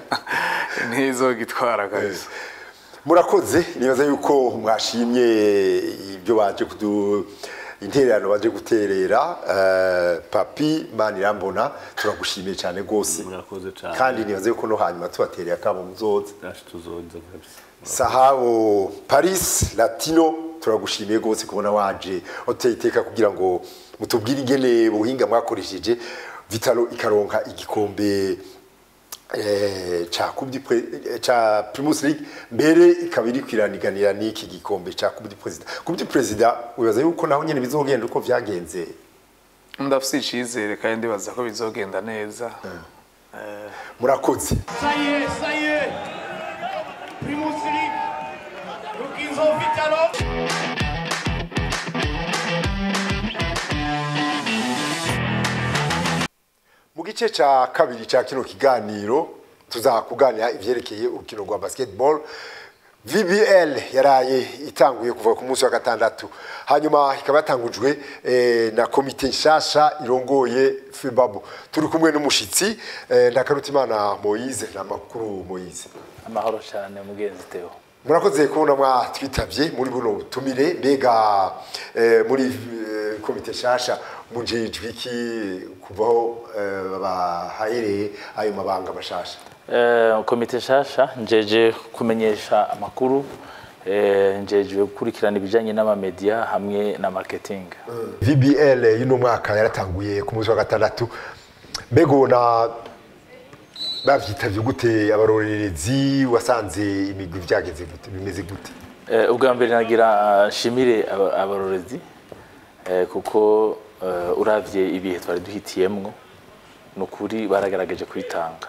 ntizogitwara kabisa murakoze nibaza yuko mwashimye ibyo baje kudu intererano baje guterera eh, papi manirambona turagushimiye cyane rwose murakoze cyane kandi nibaza yuko no hanyuma tubatereye akabo muzoza Dash tuzoza kabisa sahabo paris latino turagushimiye rwose kubona waje uteye iteka kugira ngo mutubwire ingene ubuhinga mwakoresheje vitalo ikaronka igikombe eh, ca Coupe du Pre- eh, ca primus league mbere ikaba iri kwiraniganira n'iki gikombe ca coupe du president coupe du president wibaza yuko naho nyene bizogenda uko vyagenze ndafise icizere kandi ndibaza ko bizogenda neza Eh, murakoze Ça y est, ça y est. Primus League. Rukinzo Vitalo. mu gice ca kabiri ca kino kiganiro tuzakuganira ivyerekeye urukino rwa basketball VBL yaraye itanguye kuva ku munsi wa gatandatu hanyuma ikaba yatangujwe eh, na komite nshasha irongoye FEBABU turi kumwe n'umushitsi eh, Ndakarutimana Moise na makuru Moise amahoro cyane mugenzi Theo murakoze kubona mwatwitabye muri buno butumire mbega eh, muri eh, komite nshasha mujejwe iki kuvaho eh, bahahereye ayo mabanga mashasha Eh, komite nshasha njeje kumenyesha amakuru eh, njejwe gukurikirana ibijyanye n'amamedia hamwe na marketing VBL y'uno mwaka yaratanguye ku munsi wa gatandatu mbega ubona bavyitavye gute abarorerezi wasanze imigwi vyageze gute bimeze gute Eh, ubwa mbere nagira nshimire aba- abarorezi eh, kuko eh, uravye ibihe twari duhitiyemwo ni ukuri baragaragaje kwitanga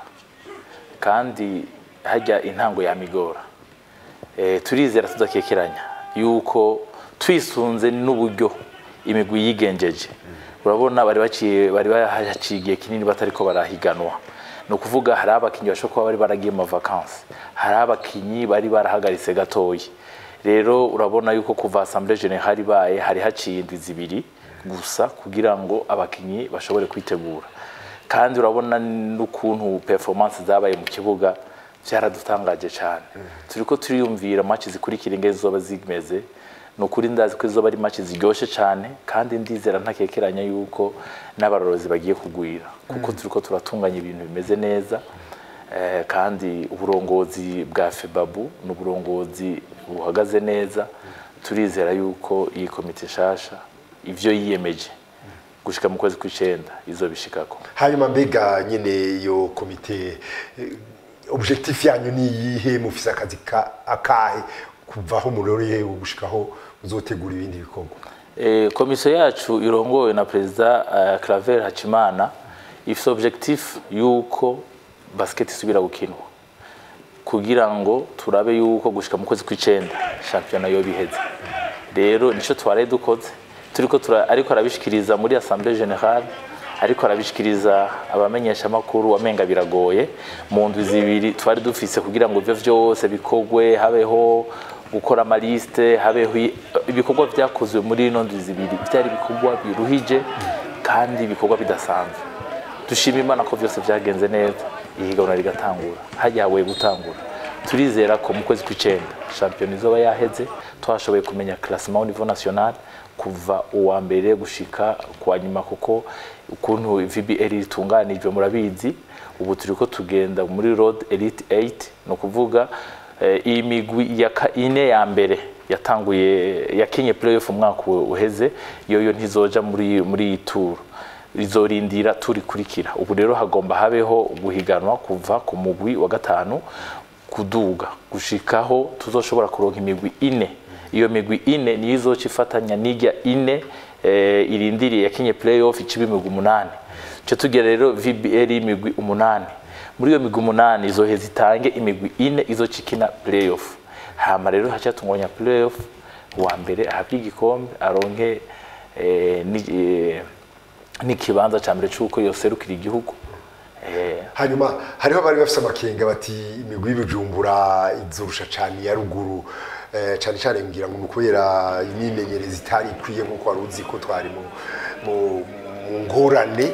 kandi hajya intango yamigora eh, turizera tudakekeranya yuko twisunze n'uburyo imigwi yigenjeje urabona bari baciye bari bahaciye igihe kinini batariko barahiganwa ni ukuvuga hari abakinnyi bashobora kuba bari baragiye mu vakansi hari abakinnyi bari barahagaritse gatoyi rero urabona yuko kuva assemblée générale ibaye hari haciye indwi zibiri gusa kugira ngo abakinnyi bashobore kwitegura kandi urabona n'ukuntu performance zabaye mu kibuga byaradutangaje cyane turiko turiyumvira match zikurikira ingene zoba zimeze ni ukuri ndazi ko izoba ari match ziryoshye cyane kandi ndizera ntakekeranya yuko n'abarorozi bagiye kugwira kuko turiko turatunganya ibintu bimeze neza eh, kandi uburongozi bwa febabu ni uburongozi buhagaze neza turizera yuko iyi komite nshasha ivyo yiyemeje gushika mu kwezi kw'icenda izobishikako hanyuma mbega nyene iyo komite eh, objectif yanyu ni iyihe mufise akazi ka- akahe kuvaho muroreye gushikaho muzotegura ibindi bikorwa Eh, komisiyo yacu irongowe na perezida uh, Claver Hacimana ifite objectif yuko basket isubira gukinwa kugira ngo turabe yuko gushika mu kwezi kw'icenda shampiyona yo biheze rero nico twaraye dukoze turiko tura ariko arabishikiriza muri assemblée générale ariko arabishikiriza abamenyesha makuru wamenga biragoye mu ndwi zibiri twari dufise kugira ngo ivyo vyose bikogwe habeho gukora amaliste habeho i- ibikorwa vyakozwe muri ino ndwi zibiri vyari ibikorwa biruhije kandi ibikorwa bidasanzwe dushima imana ko byose byagenze neza ihiganwa rigatangura hajya habuye gutangura turizera ko mu kwezi kw'icenda shampiyona izoba yaheze twashoboye kumenya classement au niveau national kuva uwa mbere gushika kwa nyuma kuko ukuntu VBL ritunganijwe murabizi ubu turiko tugenda muri road elite 8 no kuvuga eh, iyi migwi ya ka- ine ya mbere yatanguye yakinye playoff umwaka uheze yoyo ntizoja muri muri iyi tour rizorindira turikurikira ubu rero hagomba habeho guhiganwa kuva ku mugwi wa gatanu kuduga gushikaho tuzoshobora kuronka imigwi ine iyo migwi ine niyo izoca ifatanya n'ijya ine eh, irindiriye yakinye playoff iciba imigwi umunani ce tugera rero VBL y'imigwi umunani muri iyo migwi umunani izoheza itange imigwi ine izoca ikina playoff hama rero hacatunganya playoff uwa mbere ahabwe igikombe aronke eh, ni- eh, n'ikibanza ca mbere c'uko yoserukira igihugu eh, hanyuma hariho abari bafite amakenga bati imigwi y'ibijumbura izurusha cyane iya ruguru eh, cyane cyane ngira ngo ni ukubera imyimenyereze itari ikwiye nk'uko wari uzi ko twari mu, mu, mu ngorane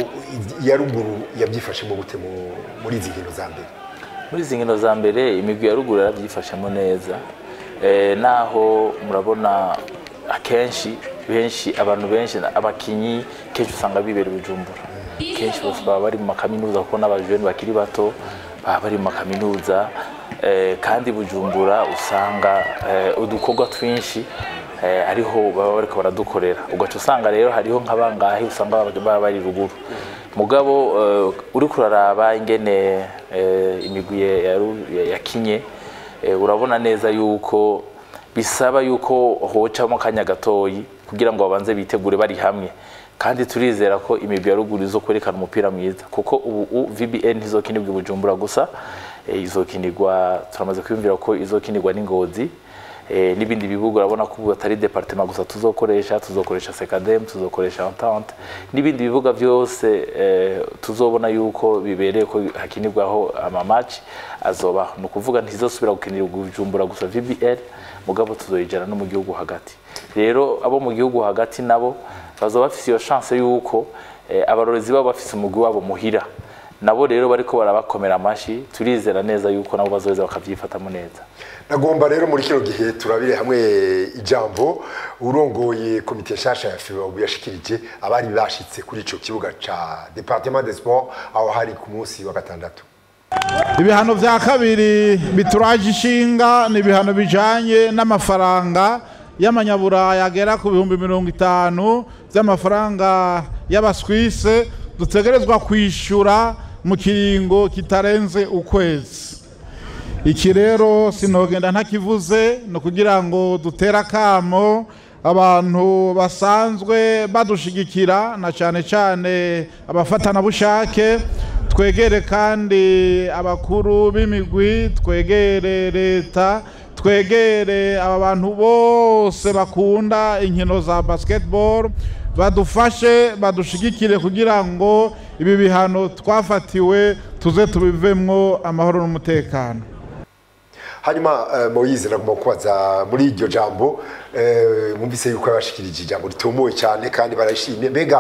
u- iya ruguru yabyifashemo gute mu- muri izi nkino za mbere muri izi nkino za mbere imigwi ya ruguru yarabyifashemo neza eh, naho murabona akenshi benshi abantu benshi abakinyi kenshi usanga bibera i bujumbura kenshi bose baba bari mu makaminuza kuko n'abajeni bakiri bato baba bari mu makaminuza eh, kandi bujumbura usanga eh, udukorwa twinshi eh, ariho baba bariko baradukorera ugaca usanga rero hariho nk'abangahe usanga baba baba bari ruguru mugabo eh, uriko uraraba ingene eh, imigwi ya- ya ru- ya- yakinye eh, urabona neza yuko bisaba yuko hocamo akanya gatoyi kugira ngo babanze bitegure bari hamwe kandi turizera ko imigwi ya ruguru izo kwerekana umupira mwiza kuko ubu u- VBN ntizokinirwa i Bujumbura gusa eh, izokinirwa turamaze kwiyumvira ko izokinirwa n'ingozi eh, n'ibindi bibuga urabona ko ubu atari departement gusa tuzokoresha tuzokoresha Secadem tuzokoresha Entente n'ibindi bibuga byose eh, tuzobona yuko bibereye ko hakinirwaho ama match azoba ni ukuvuga ntizosubira gukinirwa i Bujumbura gusa VBL mugabo tuzoyijana no mu gihugu hagati rero abo mu gihugu hagati nabo bazoba bafise iyo chance yuko eh, abarorezi babo bafise umugwi wabo muhira nabo rero bariko barabakomera amashi turizera neza yuko nabo bazoheza bakavyifatamo neza nagomba rero muri kino gihe turabire hamwe ijambo urongoye komite nshasha ya FIBA ubu yashikirije abari bashitse kuri ico kibuga ca Departement des Sports aho hari ku munsi wa gatandatu ibihano vya kabiri bituraje ishinga ni ibihano bijanye n'amafaranga y'amanyaburaya agera ku bihumbi mirongo itanu vy'amafaranga y'abaswise dutegerezwa kwishura mu kiringo kitarenze ukwezi iki rero sinogenda ntakivuze ni ukugira ngo dutere akamo abantu basanzwe badushigikira na cyane cyane abafatanabushake twegere kandi abakuru b'imigwi twegere leta twegere aba bantu bose bakunda inkino za basketball badufashe badushigikire kugira ngo ibi bihano twafatiwe tuze tubivemwo amahoro n'umutekano hanyuma eh, Moise nagomba kubaza muri iryo jambo eh, mwumvise yuko yabashikirije ijambo ritomoye cyane kandi barashimye mbega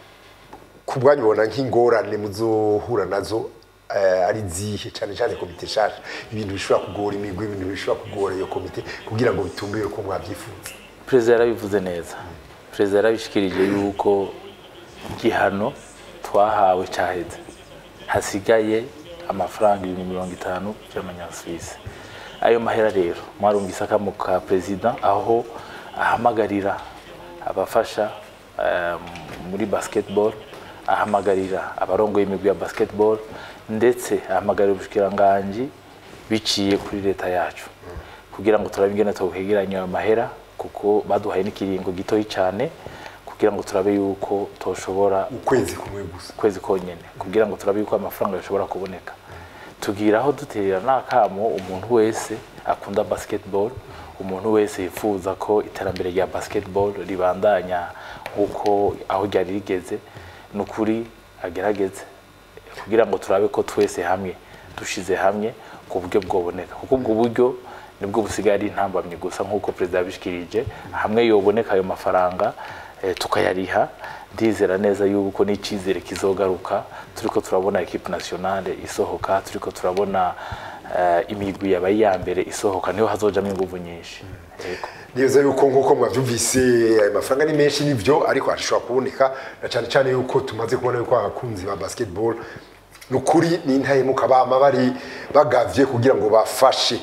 ku bwanyu bona nk'ingorane muzohura nazo eh, ari zihe cyane cyane komite nshasha ibintu bishobora kugora imigwi ibintu bishobora kugora iyo komite kugira ngo bitumbire uko mwabyifuza perezida yarabivuze neza perezida yarabishikirije yuko igihano twahawe cyaheze hasigaye amafaranga ibihumbi mirongo itanu by'amanyasuwisi ayo mahera rero mwarumvise akamo ka perezida aho ahamagarira abafasha eh, muri basketball ahamagarira abarongoye imigwi ya basketball ndetse ahamagarira ubushikiranganji biciye kuri leta yacu kugira ngo turabe ingene twohegeranya ayo mahera kuko baduhaye n'ikiringo gitoyi cyane kugira ngo turabe yuko toshobora ukwezi kumwe gusa kwezi konyene kugira ngo turabe yuko amafaranga yashobora kuboneka tugira aho duterera n'akamo umuntu wese akunda basketball umuntu wese yifuza ko iterambere rya basketball ribandanya nk'uko aho ryari rigeze ni ukuri agerageze kugira ngo turabe ko twese hamwe dushize hamwe ku buryo bwoboneka kuko ubwo buryo nibwo busigaye ari intambamyi gusa nk'uko perezida yabishikirije hamwe yoboneka ayo mafaranga eh, tukayariha ndizera neza yuko n'icyizere kizogaruka turiko turabona equipe nationale isohoka turiko turabona eh, imigwi yabaye iya mbere isohoka niho hazojamwo inguvu nyinshi Yego. neza yuko nk'uko mwabyumvise ayo mafaranga ni menshi nibyo ariko ashobora kuboneka na cyane cyane yuko tumaze kubona yuko abakunzi ba basketball ni ukuri ni intahemuka bama bari bagavye kugira ngo bafashe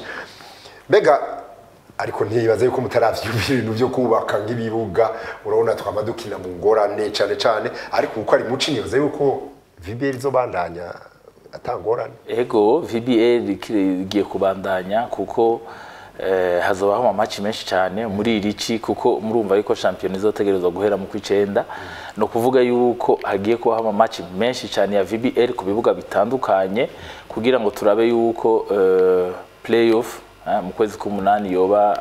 mbega ariko ntibaze yuko mutaravyumva ibintu byo kubaka nk'ibibuga urabona twama dukina mu ngorane cyane cyane ariko kuko ari muci nibaze yuko VBL izobandanya atangorane ego VBA rigiye kubandanya kuko eh, hazobaho amamaci menshi cyane muri iri ci kuko murumva yuko shampiyona izotegerezwa guhera mu kwicenda ni ukuvuga yuko hagiye kubaho amamaci menshi cyane ya VBL ku bibuga bitandukanye kugira ngo turabe yuko eh, playoff eh, mu kwezi k'umunani yoba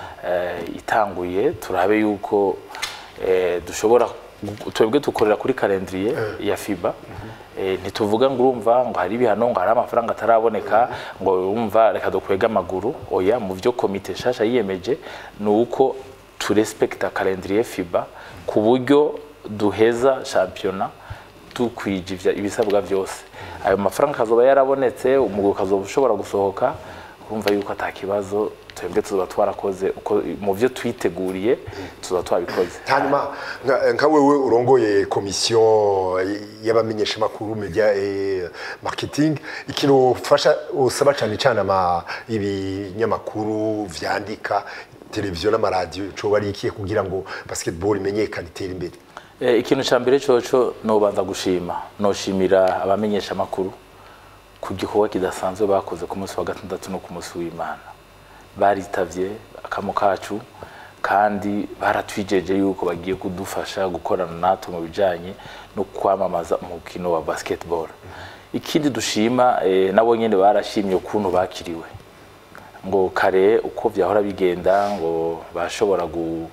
eh, itanguye turabe yuko eh, dushobora twebwe dukorera kuri kalendriye ya FIBA Eh, ntituvuga ngo urumva ngo hari ibihano ngo hari amafaranga ataraboneka ngo urumva reka dukwega amaguru oya mu byo komite nshasha yiyemeje ni uko turespekta kalendriye FIBA ku buryo duheza shampiyona dukwije ivya- ibisabwa byose ayo mafaranga akazoba yarabonetse umugwi ukazoba ushobora gusohoka urumva yuko ata kibazo twebwe tuzoba twarakoze uko mu byo twiteguriye tuzoba twabikoze hanyuma nka- nka wewe urongoye komisiyo y'abamenyeshamakuru media eh, marketing ikintu ufasha usaba cyane cyane ama ibinyamakuru vyandika televiziyo n'amaradiyo coba ari ikihe kugira ngo basketball imenyekane itere imbere Eh, ikintu cya mbere coco nobanza gushima noshimira abamenyesha amakuru ku gikorwa kidasanzwe bakoze ku munsi wa gatandatu no ku munsi w'imana baritavye akamo kacu kandi baratwijeje yuko bagiye kudufasha gukorana natwe mu bijanye no kwamamaza umukino wa basketball ikindi dushima eh, nabo nyene barashimye ukuntu bakiriwe ngo kare uko byahora bigenda ngo bashobora gu-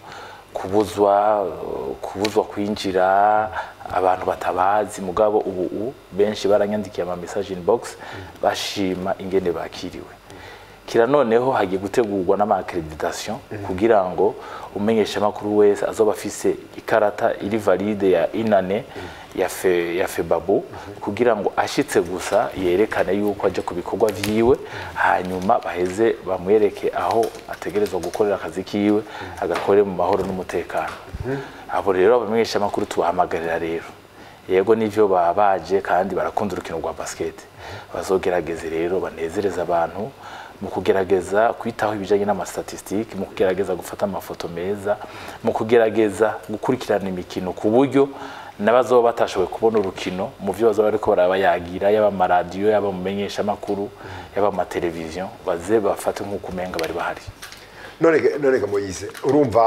kubuzwa uh, kubuzwa kwinjira abantu batabazi mugabo ubu u- benshi baranyandikiye ama message inbox bashima ingene bakiriwe kira noneho hagiye gutegurwa n'ama-accreditation kugira ngo umenyesha makuru wese azoba afise ikarata iri valide ya inane ya fe ya febabu kugira ngo ashitse gusa yerekane yuko aje ku bikorwa vyiwe hanyuma baheze bamwereke aho ategerezwa gukorera akazi kiwe agakore mu mahoro n'umutekano abo rero abamenyesha makuru tubahamagarira rero yego nivyo baba baje kandi barakunda urukino rwa basket bazogerageze rero banezereza abantu mu kugerageza kwitaho ibijyanye n'amastatistike mu kugerageza gufata amafoto meza mu kugerageza gukurikirana imikino ku buryo n'abazoba batashoboye kubona urukino mu byo bazaba bariko barabayagira yaba amaradiyo yaba mu menyeshamakuru yaba mu mateleviziyo baze bafate nk'uko umenga bari bahari none ga- none ga Moise urumva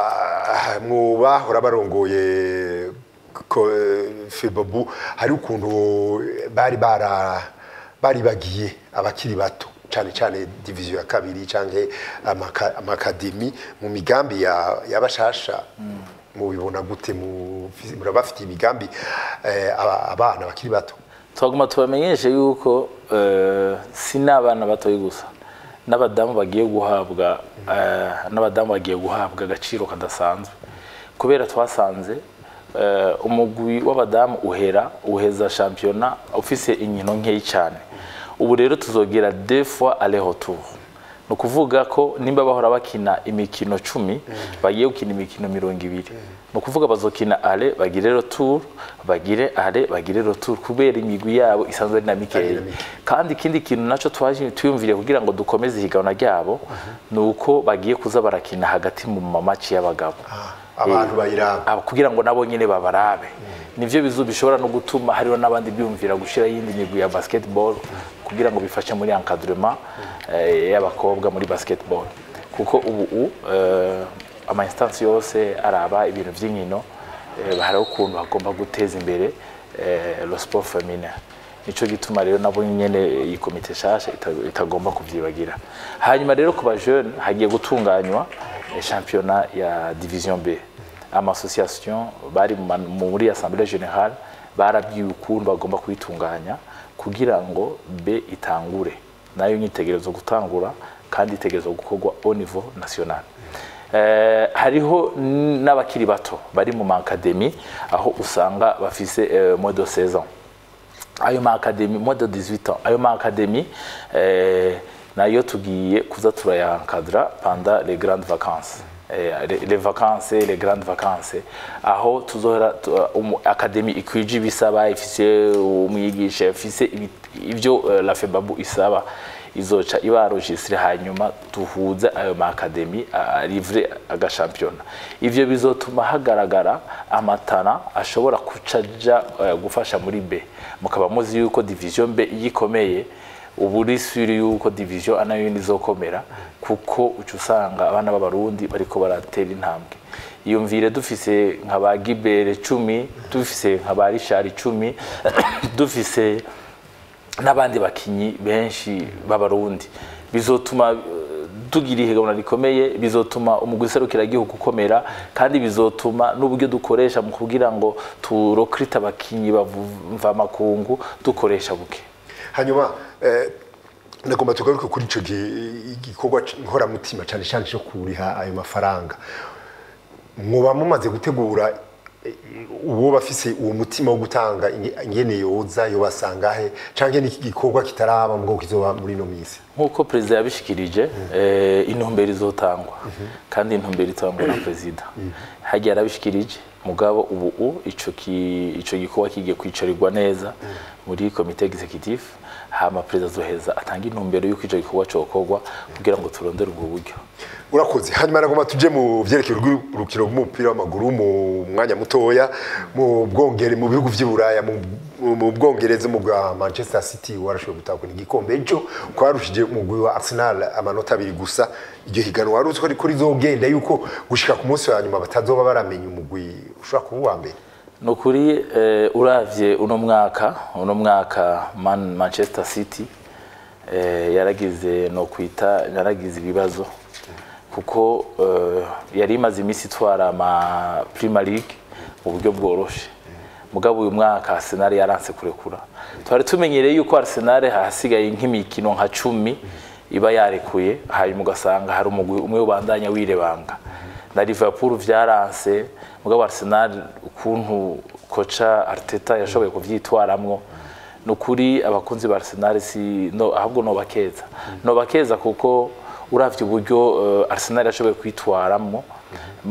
ah, mu bahora barongoye ko eh, Febabu hari ukuntu bari bara bari bagiye abakiri bato cyane cyane diviziyo ya kabiri canke amaka- amakademi mu migambi ya y'abashasha mubibona gute mu murabafite imigambi eh, aba- abana bakiri bato twaguma tubamenyeshe yuko eh, si n'abana batoyi gusa n'abadamu bagiye guhabwa eh, n'abadamu bagiye guhabwa agaciro kadasanzwe kubera twasanze eh, umugwi w'abadamu uhera uheza shampiyona ufise inkino nkeyi cyane ubu rero tuzogera deux fois aller retour ni ukuvuga ko nimba bahora bakina imikino cumi bagiye gukina imikino mirongo ibiri ni ukuvuga bazokina ale bagire retour bagire ale bagire retour kubera imigwi yabo isanzwe ari na mikeya kandi ikindi kintu naco twaje tuyumviriye kugira ngo dukomeze ihiganwa ryabo ni uko bagiye kuza barakina hagati mu mamaci y'abagabo abantu bayiraba aba kugira ngo nabo nyine babarabe nivyo bizu bishobora no gutuma hariho n'abandi biyumvira gushira yindi migwi ya basketball kugira ngo bifashe muri encadrement eh, y'abakobwa muri basketball kuko ubu u, eh, ama instance yose araba ibintu by'inkino eh, hari ukuntu bagomba guteza imbere eh, le sport féminin nico gituma rero nabo nyene iyi komite shasha ita- itagomba kuvyibagira hanyuma rero ku bajeune hagiye gutunganywa eh, championnat ya division B ama association bari mu man- muri assemblée générale barabwiwe ukuntu bagomba kuyitunganya kugira ngo B itangure nayo nyitegerezo gutangura kandi itegerezwa gukorwa au niveau national Eh, hariho n- n'abakiri bato bari mu maakademi aho usanga bafise eh, moins de 16 ans ayo ma academy moins de 18 ans ayo ma academy eh, nayo tugiye kuza turayankadra pendant les grandes vacances eh, les, les vacances les grandes vacances aho tuzohora tu- um, academy ikwije ibisaba ifise umwigisha ifise ibi- ivyo eh, la febabu isaba izoca iba registre hanyuma duhuze ayo ma academy livre agashampiyona ivyo bizotuma hagaragara amatana ashobora kucaja eh, gufasha muri B mukaba muzi yuko division B yikomeye ubu uri suri yuko division A nayo izokomera kuko uca usanga abana b'abarundi bariko baratera intambwe iyumvire dufise nka ba Gibere cumi dufise nka ba Richard cumi dufise n'abandi bakinyi benshi b'abarundi bizotuma eh, tugira ihiganwa rikomeye bizotuma umugwi serukiragihugu ukomera kandi bizotuma n'uburyo dukoresha mu kugira ngo turokrite abakinyi bava makungu dukoresha buke hanyuma eh, nagomba tugaruke kuri ico gi- gikorwa c- nkoramutima cyane cyane cyo kuriha ayo mafaranga mwoba mumaze gutegura eh, uwo bafise uwo mutima wo gutanga inge- ingene yoza yobasanga he canke n'iki gikorwa kitaraba ngo kizoba muri no misi nk'uko perezida yabishikirije eh, intumbero izotangwa kandi intumbero itangwa na perezida hagiye arabishikirije mugabo ubu u ico ki- ico gikorwa kigiye kwicarirwa neza muri komite executive hama perezida azoheza atanga intumbero y'uko ico gikorwa cokorwa kugira ngo turondere ubwo buryo urakoze hanyuma nagomba tuje mu vyerekeye urukino rw'umupira w'amaguru mu mwanya mutoya mu bwongere mu bihugu vy'i Buraya mu mu- mu bwongereza mu bwa Manchester City warashoboye gutahukana igikombe ejo kwarushije umugwi wa Arsenal amanota abiri gusa iryo higanwa wari uzi ko riko rizogenda yuko gushika ku munsi wa nyuma batazoba baramenya umugwi ushobora kuba uwa mbere ni ukuri eh, uravye uno mwaka uno mwaka Man, manchester city eh, yaragize no kwita yaragize ibibazo kuko eh, yari imaze iminsi itwara ama Premier League mu buryo bworoshe mugabo uyu mwaka Arsenal yaranse kurekura twari tumenyereye yuko Arsenal hasigaye nk'imikino nka cumi iba yarekuye hanyuma ugasanga hari umugwi umwe ubandanya wirebanga na Liverpool vyaranse mugabo Arsenal ukuntu koca Arteta yashoboye kuvyitwaramwo nukuri abakunzi ba Arsenal si no ahubwo no bakeza no bakeza kuko uravye uburyo uh, Arsenal yashoboye kwitwaramwo mu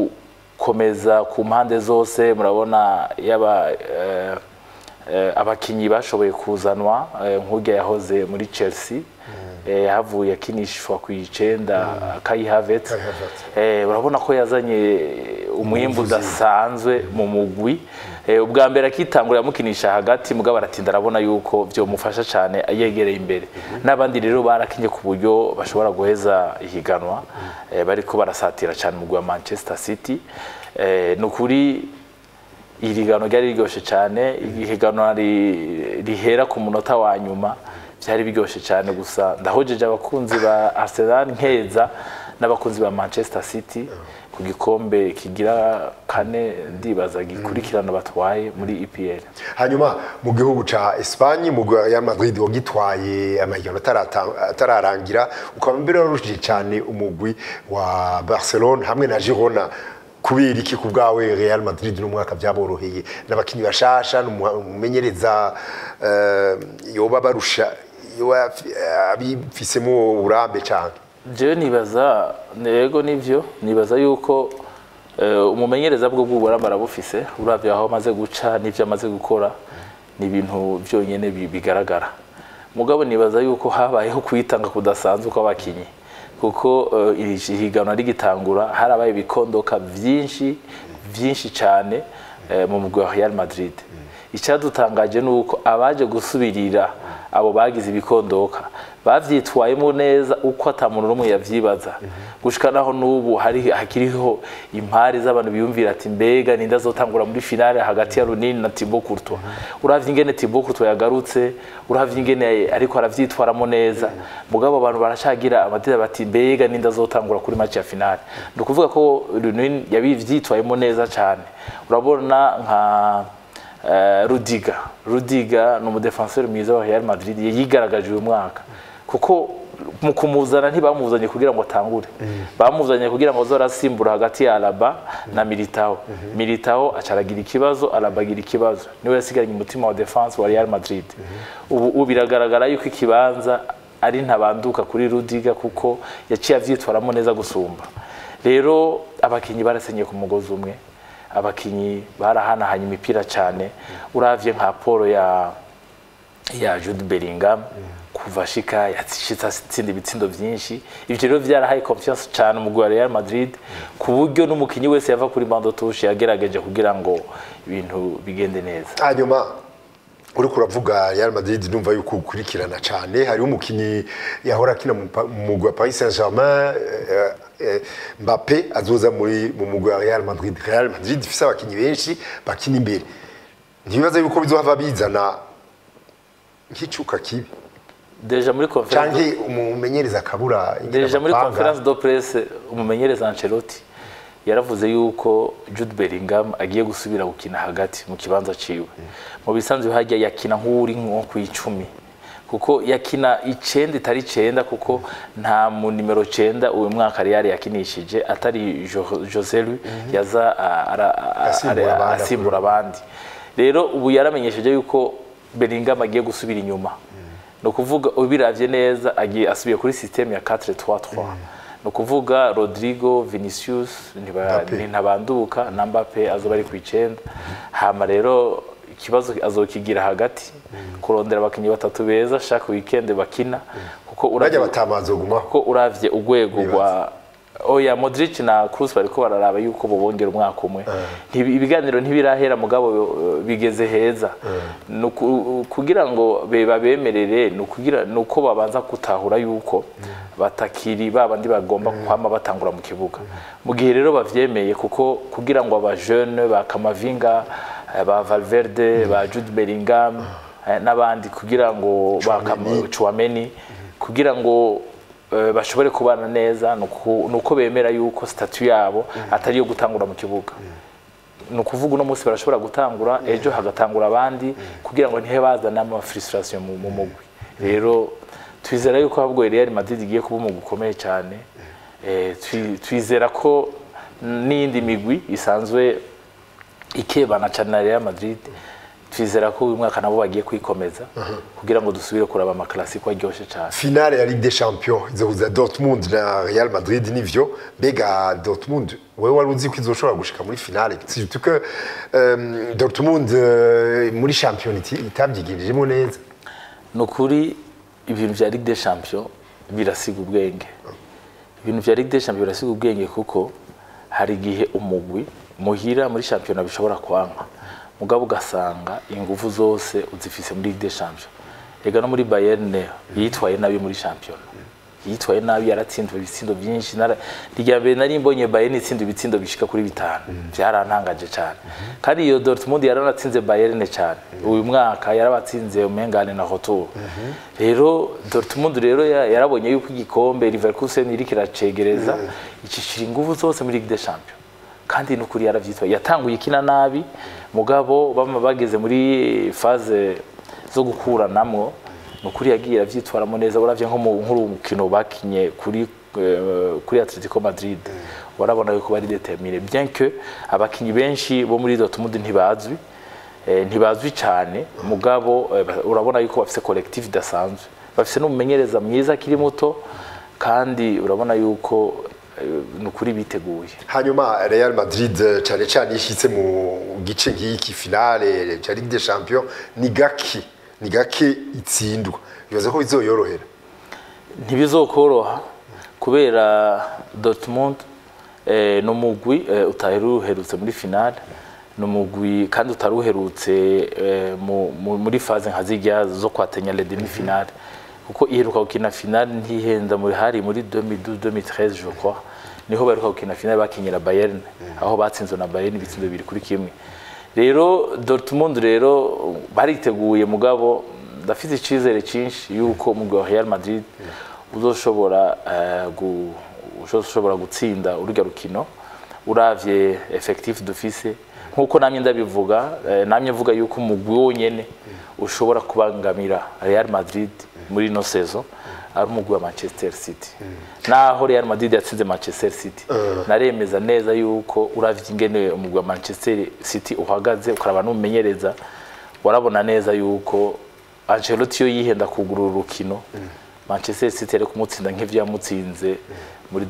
gukomeza ku mpande zose murabona yaba uh, uh, abakinyi bashoboye kuzanwa uh, nk'urya yahoze muri Chelsea eh, havuye akinishwa ku icenda Kai Havertz Kai Havertz. eh, urabona ko yazanye umwimbu udasanzwe mu mugwi eh, ubwa mbere akitangura yamukinisha hagati mugabo aratinda arabona yuko vyomufasha cyane yegereye imbere n'abandi rero barakinye ku buryo bashobora guheza ihiganwa eh, bariko barasatira cyane umugwi wa Manchester City eh, nukuri iri gano ryari riryoshe cyane ihiganwa ri- rihera ku munota wa nyuma byari biryoshye cyane gusa ndahojeje abakunzi ba Arsenal nkeza n'abakunzi ba Manchester City ku gikombe kigira kane ndibaza gikurikirana batwaye muri EPL hanyuma mu gihugu ca Espagne mu gwa ya Madrid wagitwaye amahiganwa atarata- atararangira ukaba mbere warushije cyane umugwi wa Barcelona hamwe na Girona kubera iki ku bwawe Real Madrid no mwaka byaboroheye n'abakinyi bashasha n'umumenyereza eh, yoba barusha yoba abifisemo uburambe cyane jewe nibaza nego nivyo nibaza yuko eh, umumenyereza bwo bw'uburambe arabufise uravye aho amaze guca n'ivyo amaze gukora ni ibintu vyonyene bi- bigaragara mugabo nibaza yuko habayeho kwitanga kudasanzwe kw'abakinyi kuko eh, iri higanwa rigitangura harabaye ibikondoka vyinshi vyinshi cane eh, mu mugwi wa Real Madrid icyadutangaje ni uko abaje gusubirira abo bagize ibikondoka bavyitwayemo neza uko ata muntu n'umwe yavyibaza gushika naho n'ubu hari hakiriho impari z'abantu biyumvira ati mbega ninde azotangura muri finale hagati ya Runini na Thibaut Courtois uravye ingene Thibaut Courtois yagarutse uravye ingene ariko aravyitwaramo neza mugabo abantu baracagira amadira bati mbega ninde azotangura kuri match ya finale ni ukuvuga ko Runini yabivyitwayemo neza cyane urabona nka eh, Rudiga Rudiga ni umudefenseur mwiza wa Real Madrid yigaragaje uyu mwaka kuko mu kumuzana ntibamuzanye kugira ngo atangure bamuzanye kugira ngo azorasimbura hagati ya Alaba na Militao Militao acaragira ikibazo Alaba agira ikibazo niwe yasigaranye umutima wa defense wa Real Madrid ubu ubu biragaragara yuko ikibanza ari ntabanduka kuri Rudiga kuko yaciye avyitwaramo neza gusumba rero abakinyi barasenye ku mugozi umwe abakinyi barahanahanye imipira cyane uravye nka Paul ya ya Jude Bellingham kuva shika yashitse atsinda ibitsindo byinshi ivyo rero vyarahaye confiance cyane umugwi wa Real Madrid ku buryo n'umukinyi wese yava kuri bando touche yagerageje kugira ngo ibintu bigende neza hanyuma uriko uravuga Real Madrid ndumva yuko ukurikirana cyane hariho umukinyi yahora akina mu pa- mu mugwi wa Paris Saint-Germain eh, eh, Mbappé azoza muri mu mugwi wa Real Madrid Real Madrid ifise abakinyi benshi bakina imbere ntibibaza yuko bizohava bizana nk'icuka kibi deja muri conference canke umumenyereza akabura ingene deja muri bapanga. conference de presse umumenyereza Ancelotti yaravuze yuko Jude Bellingham agiye gusubira gukina hagati mu kibanza ciwe mu bisanzwe hajya yakina nk'uri nko ku icumi kuko yakina icenda itari icenda kuko nta mu nimero cenda uyu mwaka Real yakinishije atari Jo- Jose Lu yaza a- ara- a- Asimbura ara- abandi. asimbura abandi rero ubu yaramenyesheje yuko Bellingham agiye gusubira inyuma ni ukuvuga ubiravye neza agiye asubiye kuri systeme ya 4-3-3 ni ukuvuga Rodrigo Vinicius ntiba- Mbappe. ntabanduka na Mbappe azoba ari ku icenda hama rero ikibazo azokigira hagati kurondera abakinyi batatu beza shaka weekend bakina kuko bajya uravye batamazogumaho kuko uravye urwego rwa oya Modric na Kroos bariko bararaba yuko bobongera umwaka umwe Ntibi- ibiganiro ntibirahera mugabo uh, bigeze heza Nuku- kugira ngo be- babemerere nukugira nuko babanza gutahura yuko batakiri babandi bagomba kwama batangura mu kibuga mu gihe rero bavyemeye kuko kugira ngo aba jeune ba Kamavinga eh, ba Valverde ba Jude Bellingham eh, n'abandi kugira ngo ba Kama- Chouameni kugira ngo eh, bashobore kubana neza nuko nuko bemera yuko statut yabo atari yo gutangura mu kibuga ni ukuvuga uno munsi barashobora gutangura ejo hagatangura abandi kugira ngo ntihe bazane ama frustration mu mu mugwi rero twizera yuko ahubwo Real Madrid igiye kuba umugwi ukomeye cyane eh, twi- twizera ko n'indi migwi isanzwe ikebana cyane na Real Madrid twizera ko uyu mwaka nabo bagiye kwikomeza kugira ngo dusubire kuraba amaklasiko aryoshye cyane finale ya Ligue des Champions izohuza Dortmund na Real Madrid nivyo mbega Dortmund wewe wari uzi ko izoshobora gushika muri finale surtout que euh, Dortmund euh, muri champion iti- itabyigirijemo neza ni ukuri ibintu bya Ligue des Champions birasiga ubwenge ibintu bya Ligue des Champions birasiga ubwenge kuko hari igihe umugwi muhira muri shampiyona bishobora kwanka mugabo ugasanga ingufu zose uzifise muri Ligue des Champions ega no muri Bayern yitwaye nabi muri shampiyona yitwaye nabi yaratsinzwe ibitsindo byinshi nara rya mbere nari mbonye Bayern itsinda ibitsindo bishika kuri bitanu byarantangaje cyane kandi iyo Dortmund yaranatsinze Bayern cyane uyu mwaka yarabatsinze umengane na Rotor rero Dortmund rero ya- yarabonye yuko igikombe Leverkusen iri kiracegereza icishira ingufu zose muri Ligue des Champions kandi nukuri yaravyitwaye yatanguye ikina nabi mugabo bama bageze muri phase zo gukuranamwo nukuri yagiye avyitwaramo neza uravye nko mu nk'urukino bakinye kuri eh, kuri Atletico Madrid warabona yuko bari determiné bien que abakinyi benshi bo muri Dortmund ntibazwi eh, ntibazwi cyane mugabo eh, ba- urabona yuko bafise collectif idasanzwe bafise n'umumenyereza mwiza akiri muto kandi urabona yuko eh, nukuri biteguye hanyuma Real Madrid eh, cyane cyane ishitse mu gice nk'iki finale cya Ligue des Champions ni gaki ni gake itsindwa bibaza ko bizoyorohera ntibizokoroha kubera Dortmund eh, no mugwi eh, utahera uherutse muri finale ni umugwi kandi utari uherutse eh, mu- mu- muri faze nka zirya zo kwatenya le demi finale kuko iheruka gukina finale ntihenda muri hari muri 2012 2013 je crois niho baheruka gukina finale bakinyira Bayern aho batsinzwe na Bayern ibitsindo bibiri kuri kimwe rero Dortmund rero bariteguye mugabo ndafite icyizere cyinshi yuko umugwi wa Real Madrid uzoshobora eh, gu- uzoshobora gutsinda urujya rukino uravye effectif dufise nkuko namye ndabivuga eh, namye mvuga yuko umugwi wonyene ushobora kubangamira Real Madrid muri no saison ari umugwi wa Manchester City naho Real Madrid yatsinze Manchester City naremeza neza yuko uravye ingene umugwi wa Manchester City uhagaze ukaraba n'umumenyereza warabona neza yuko Ancelotti yo yihenda kugurura urukino Manchester City ari kumutsinda nk'ivyo yamutsinze muri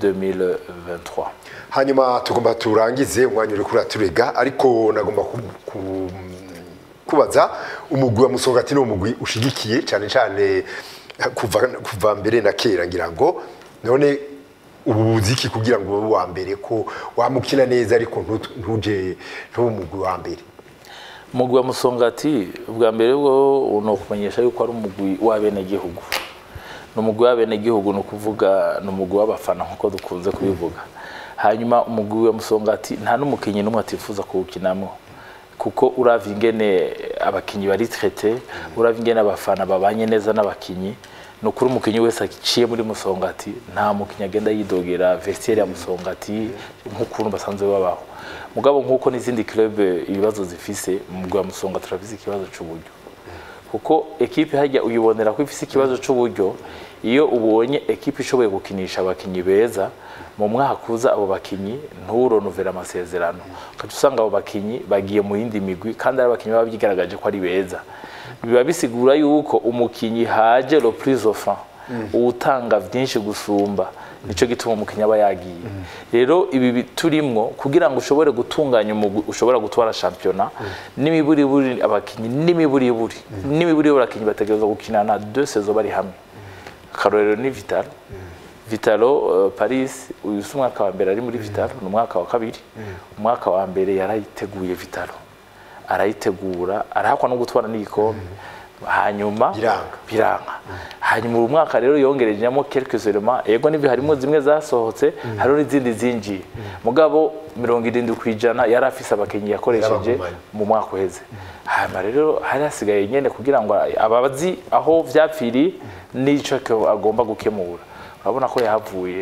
2023 hanyuma tugomba turangize umwanya uri kuri turega ariko nagomba ku- ku- kubaza umugwi wa musongati ni umugwi ushigikiye cyane cyane kuva kuva mbere na kera ngira ngo none ubu uziki kugira ngo ube uwa mbere ko wamukina neza ariko ntu- ntuje ntube umugwi wa mbere umugwi wa musongati ubwa mbere bwo ni ukumenyesha yuko ari umugwi w'abenegihugu ni umugwi w'abenegihugu ni ukuvuga ni umugwi w'abafana nk'uko dukunze kubivuga hanyuma umugwi wa musongati nta n'umukinnyi n'umwe atifuza kuwukinamo kuko uravye ingene abakinyi bari traité uravye ingene abafana babanye neza n'abakinyi ni ukuri umukinyi wese aciye muri musongati nta mukinyi agenda yidogera vestiaire ya musongati nk'ukuntu basanzwe babaho mugabo nk'uko n'izindi club ibibazo zifise umugwi wa musonga turabizi ikibazo c'uburyo kuko ekipe hajya uyibonera ko ifise ikibazo c'uburyo iyo ubonye ekipe ishoboye gukinisha abakinyi beza mu mwaka uza abo bakinyi nturonovera amasezerano ukaca usanga abo bakinyi bagiye mu yindi migwi kandi ari abakinyi baba byigaragaje ko ari beza biba bisigura yuko umukinyi haje le plus offrant uwutanga vyinshi gusumba nico gituma umukinnyi aba yagiye rero ibi bi- turimwo kugira ngo ushobore gutunganya umugwi ushobora gutwara shampiyona n'imiburiburi abakinnyi n'imiburiburi n'imiburiburi abakinnyi bategerezwa gukinana deux saisons bari hamwe akarorero ni vitalo vitalo uh, paris uyu si umwaka wa mbere ari muri vitalo ni umwaka wa kabiri umwaka wa mbere yarayiteguye vitalo arayitegura arahakwa no gutwara n'igikombe hanyuma Biranga. biranga hanyuma uyu mwaka rero yongerejemo quelques elements yego n'ibyo harimo zimwe zasohotse hariho n'izindi zinjiye mugabo mirongo irindwi ku ijana yari afise abakinnyi yakoresheje Yarabagumanye. mu mwaka uheze hanyuma rero hari hasigaye nyene kugira ngo abazi aho vyapfiriye n'ico ko agomba gukemura urabona ko yahavuye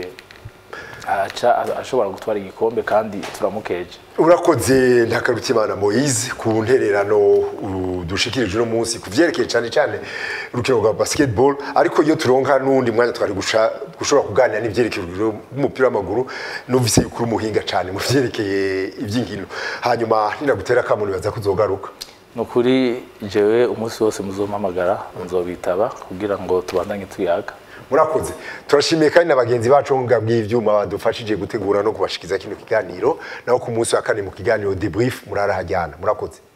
aca ashobora gutwara igikombe kandi turamukeje urakoze ntakarutimana moise ku ntererano uh, dushikirije uno munsi ku vyerekeye cyane cyane urukino rwa basketball ariko iyo turonka n'undi mwanya twari gusha- gushobora kuganira n'ivyerekeye urukino rw'umupira w'amaguru numvise yuko uri umuhinga cyane mu vyerekeye ivy'inkino hanyuma ninagutera akamu nibaza ko uzogaruka ni ukuri jewe umunsi wose muzompamagara nzobitaba kugira ngo tubandanye tuyaga murakoze turashimiye kandi na bagenzi bacu ngo bw'ivyuma badufashije gutegura no kubashikiza kino kiganiro naho ku munsi wa kane mu kiganiro debrief murarahajyana murakoze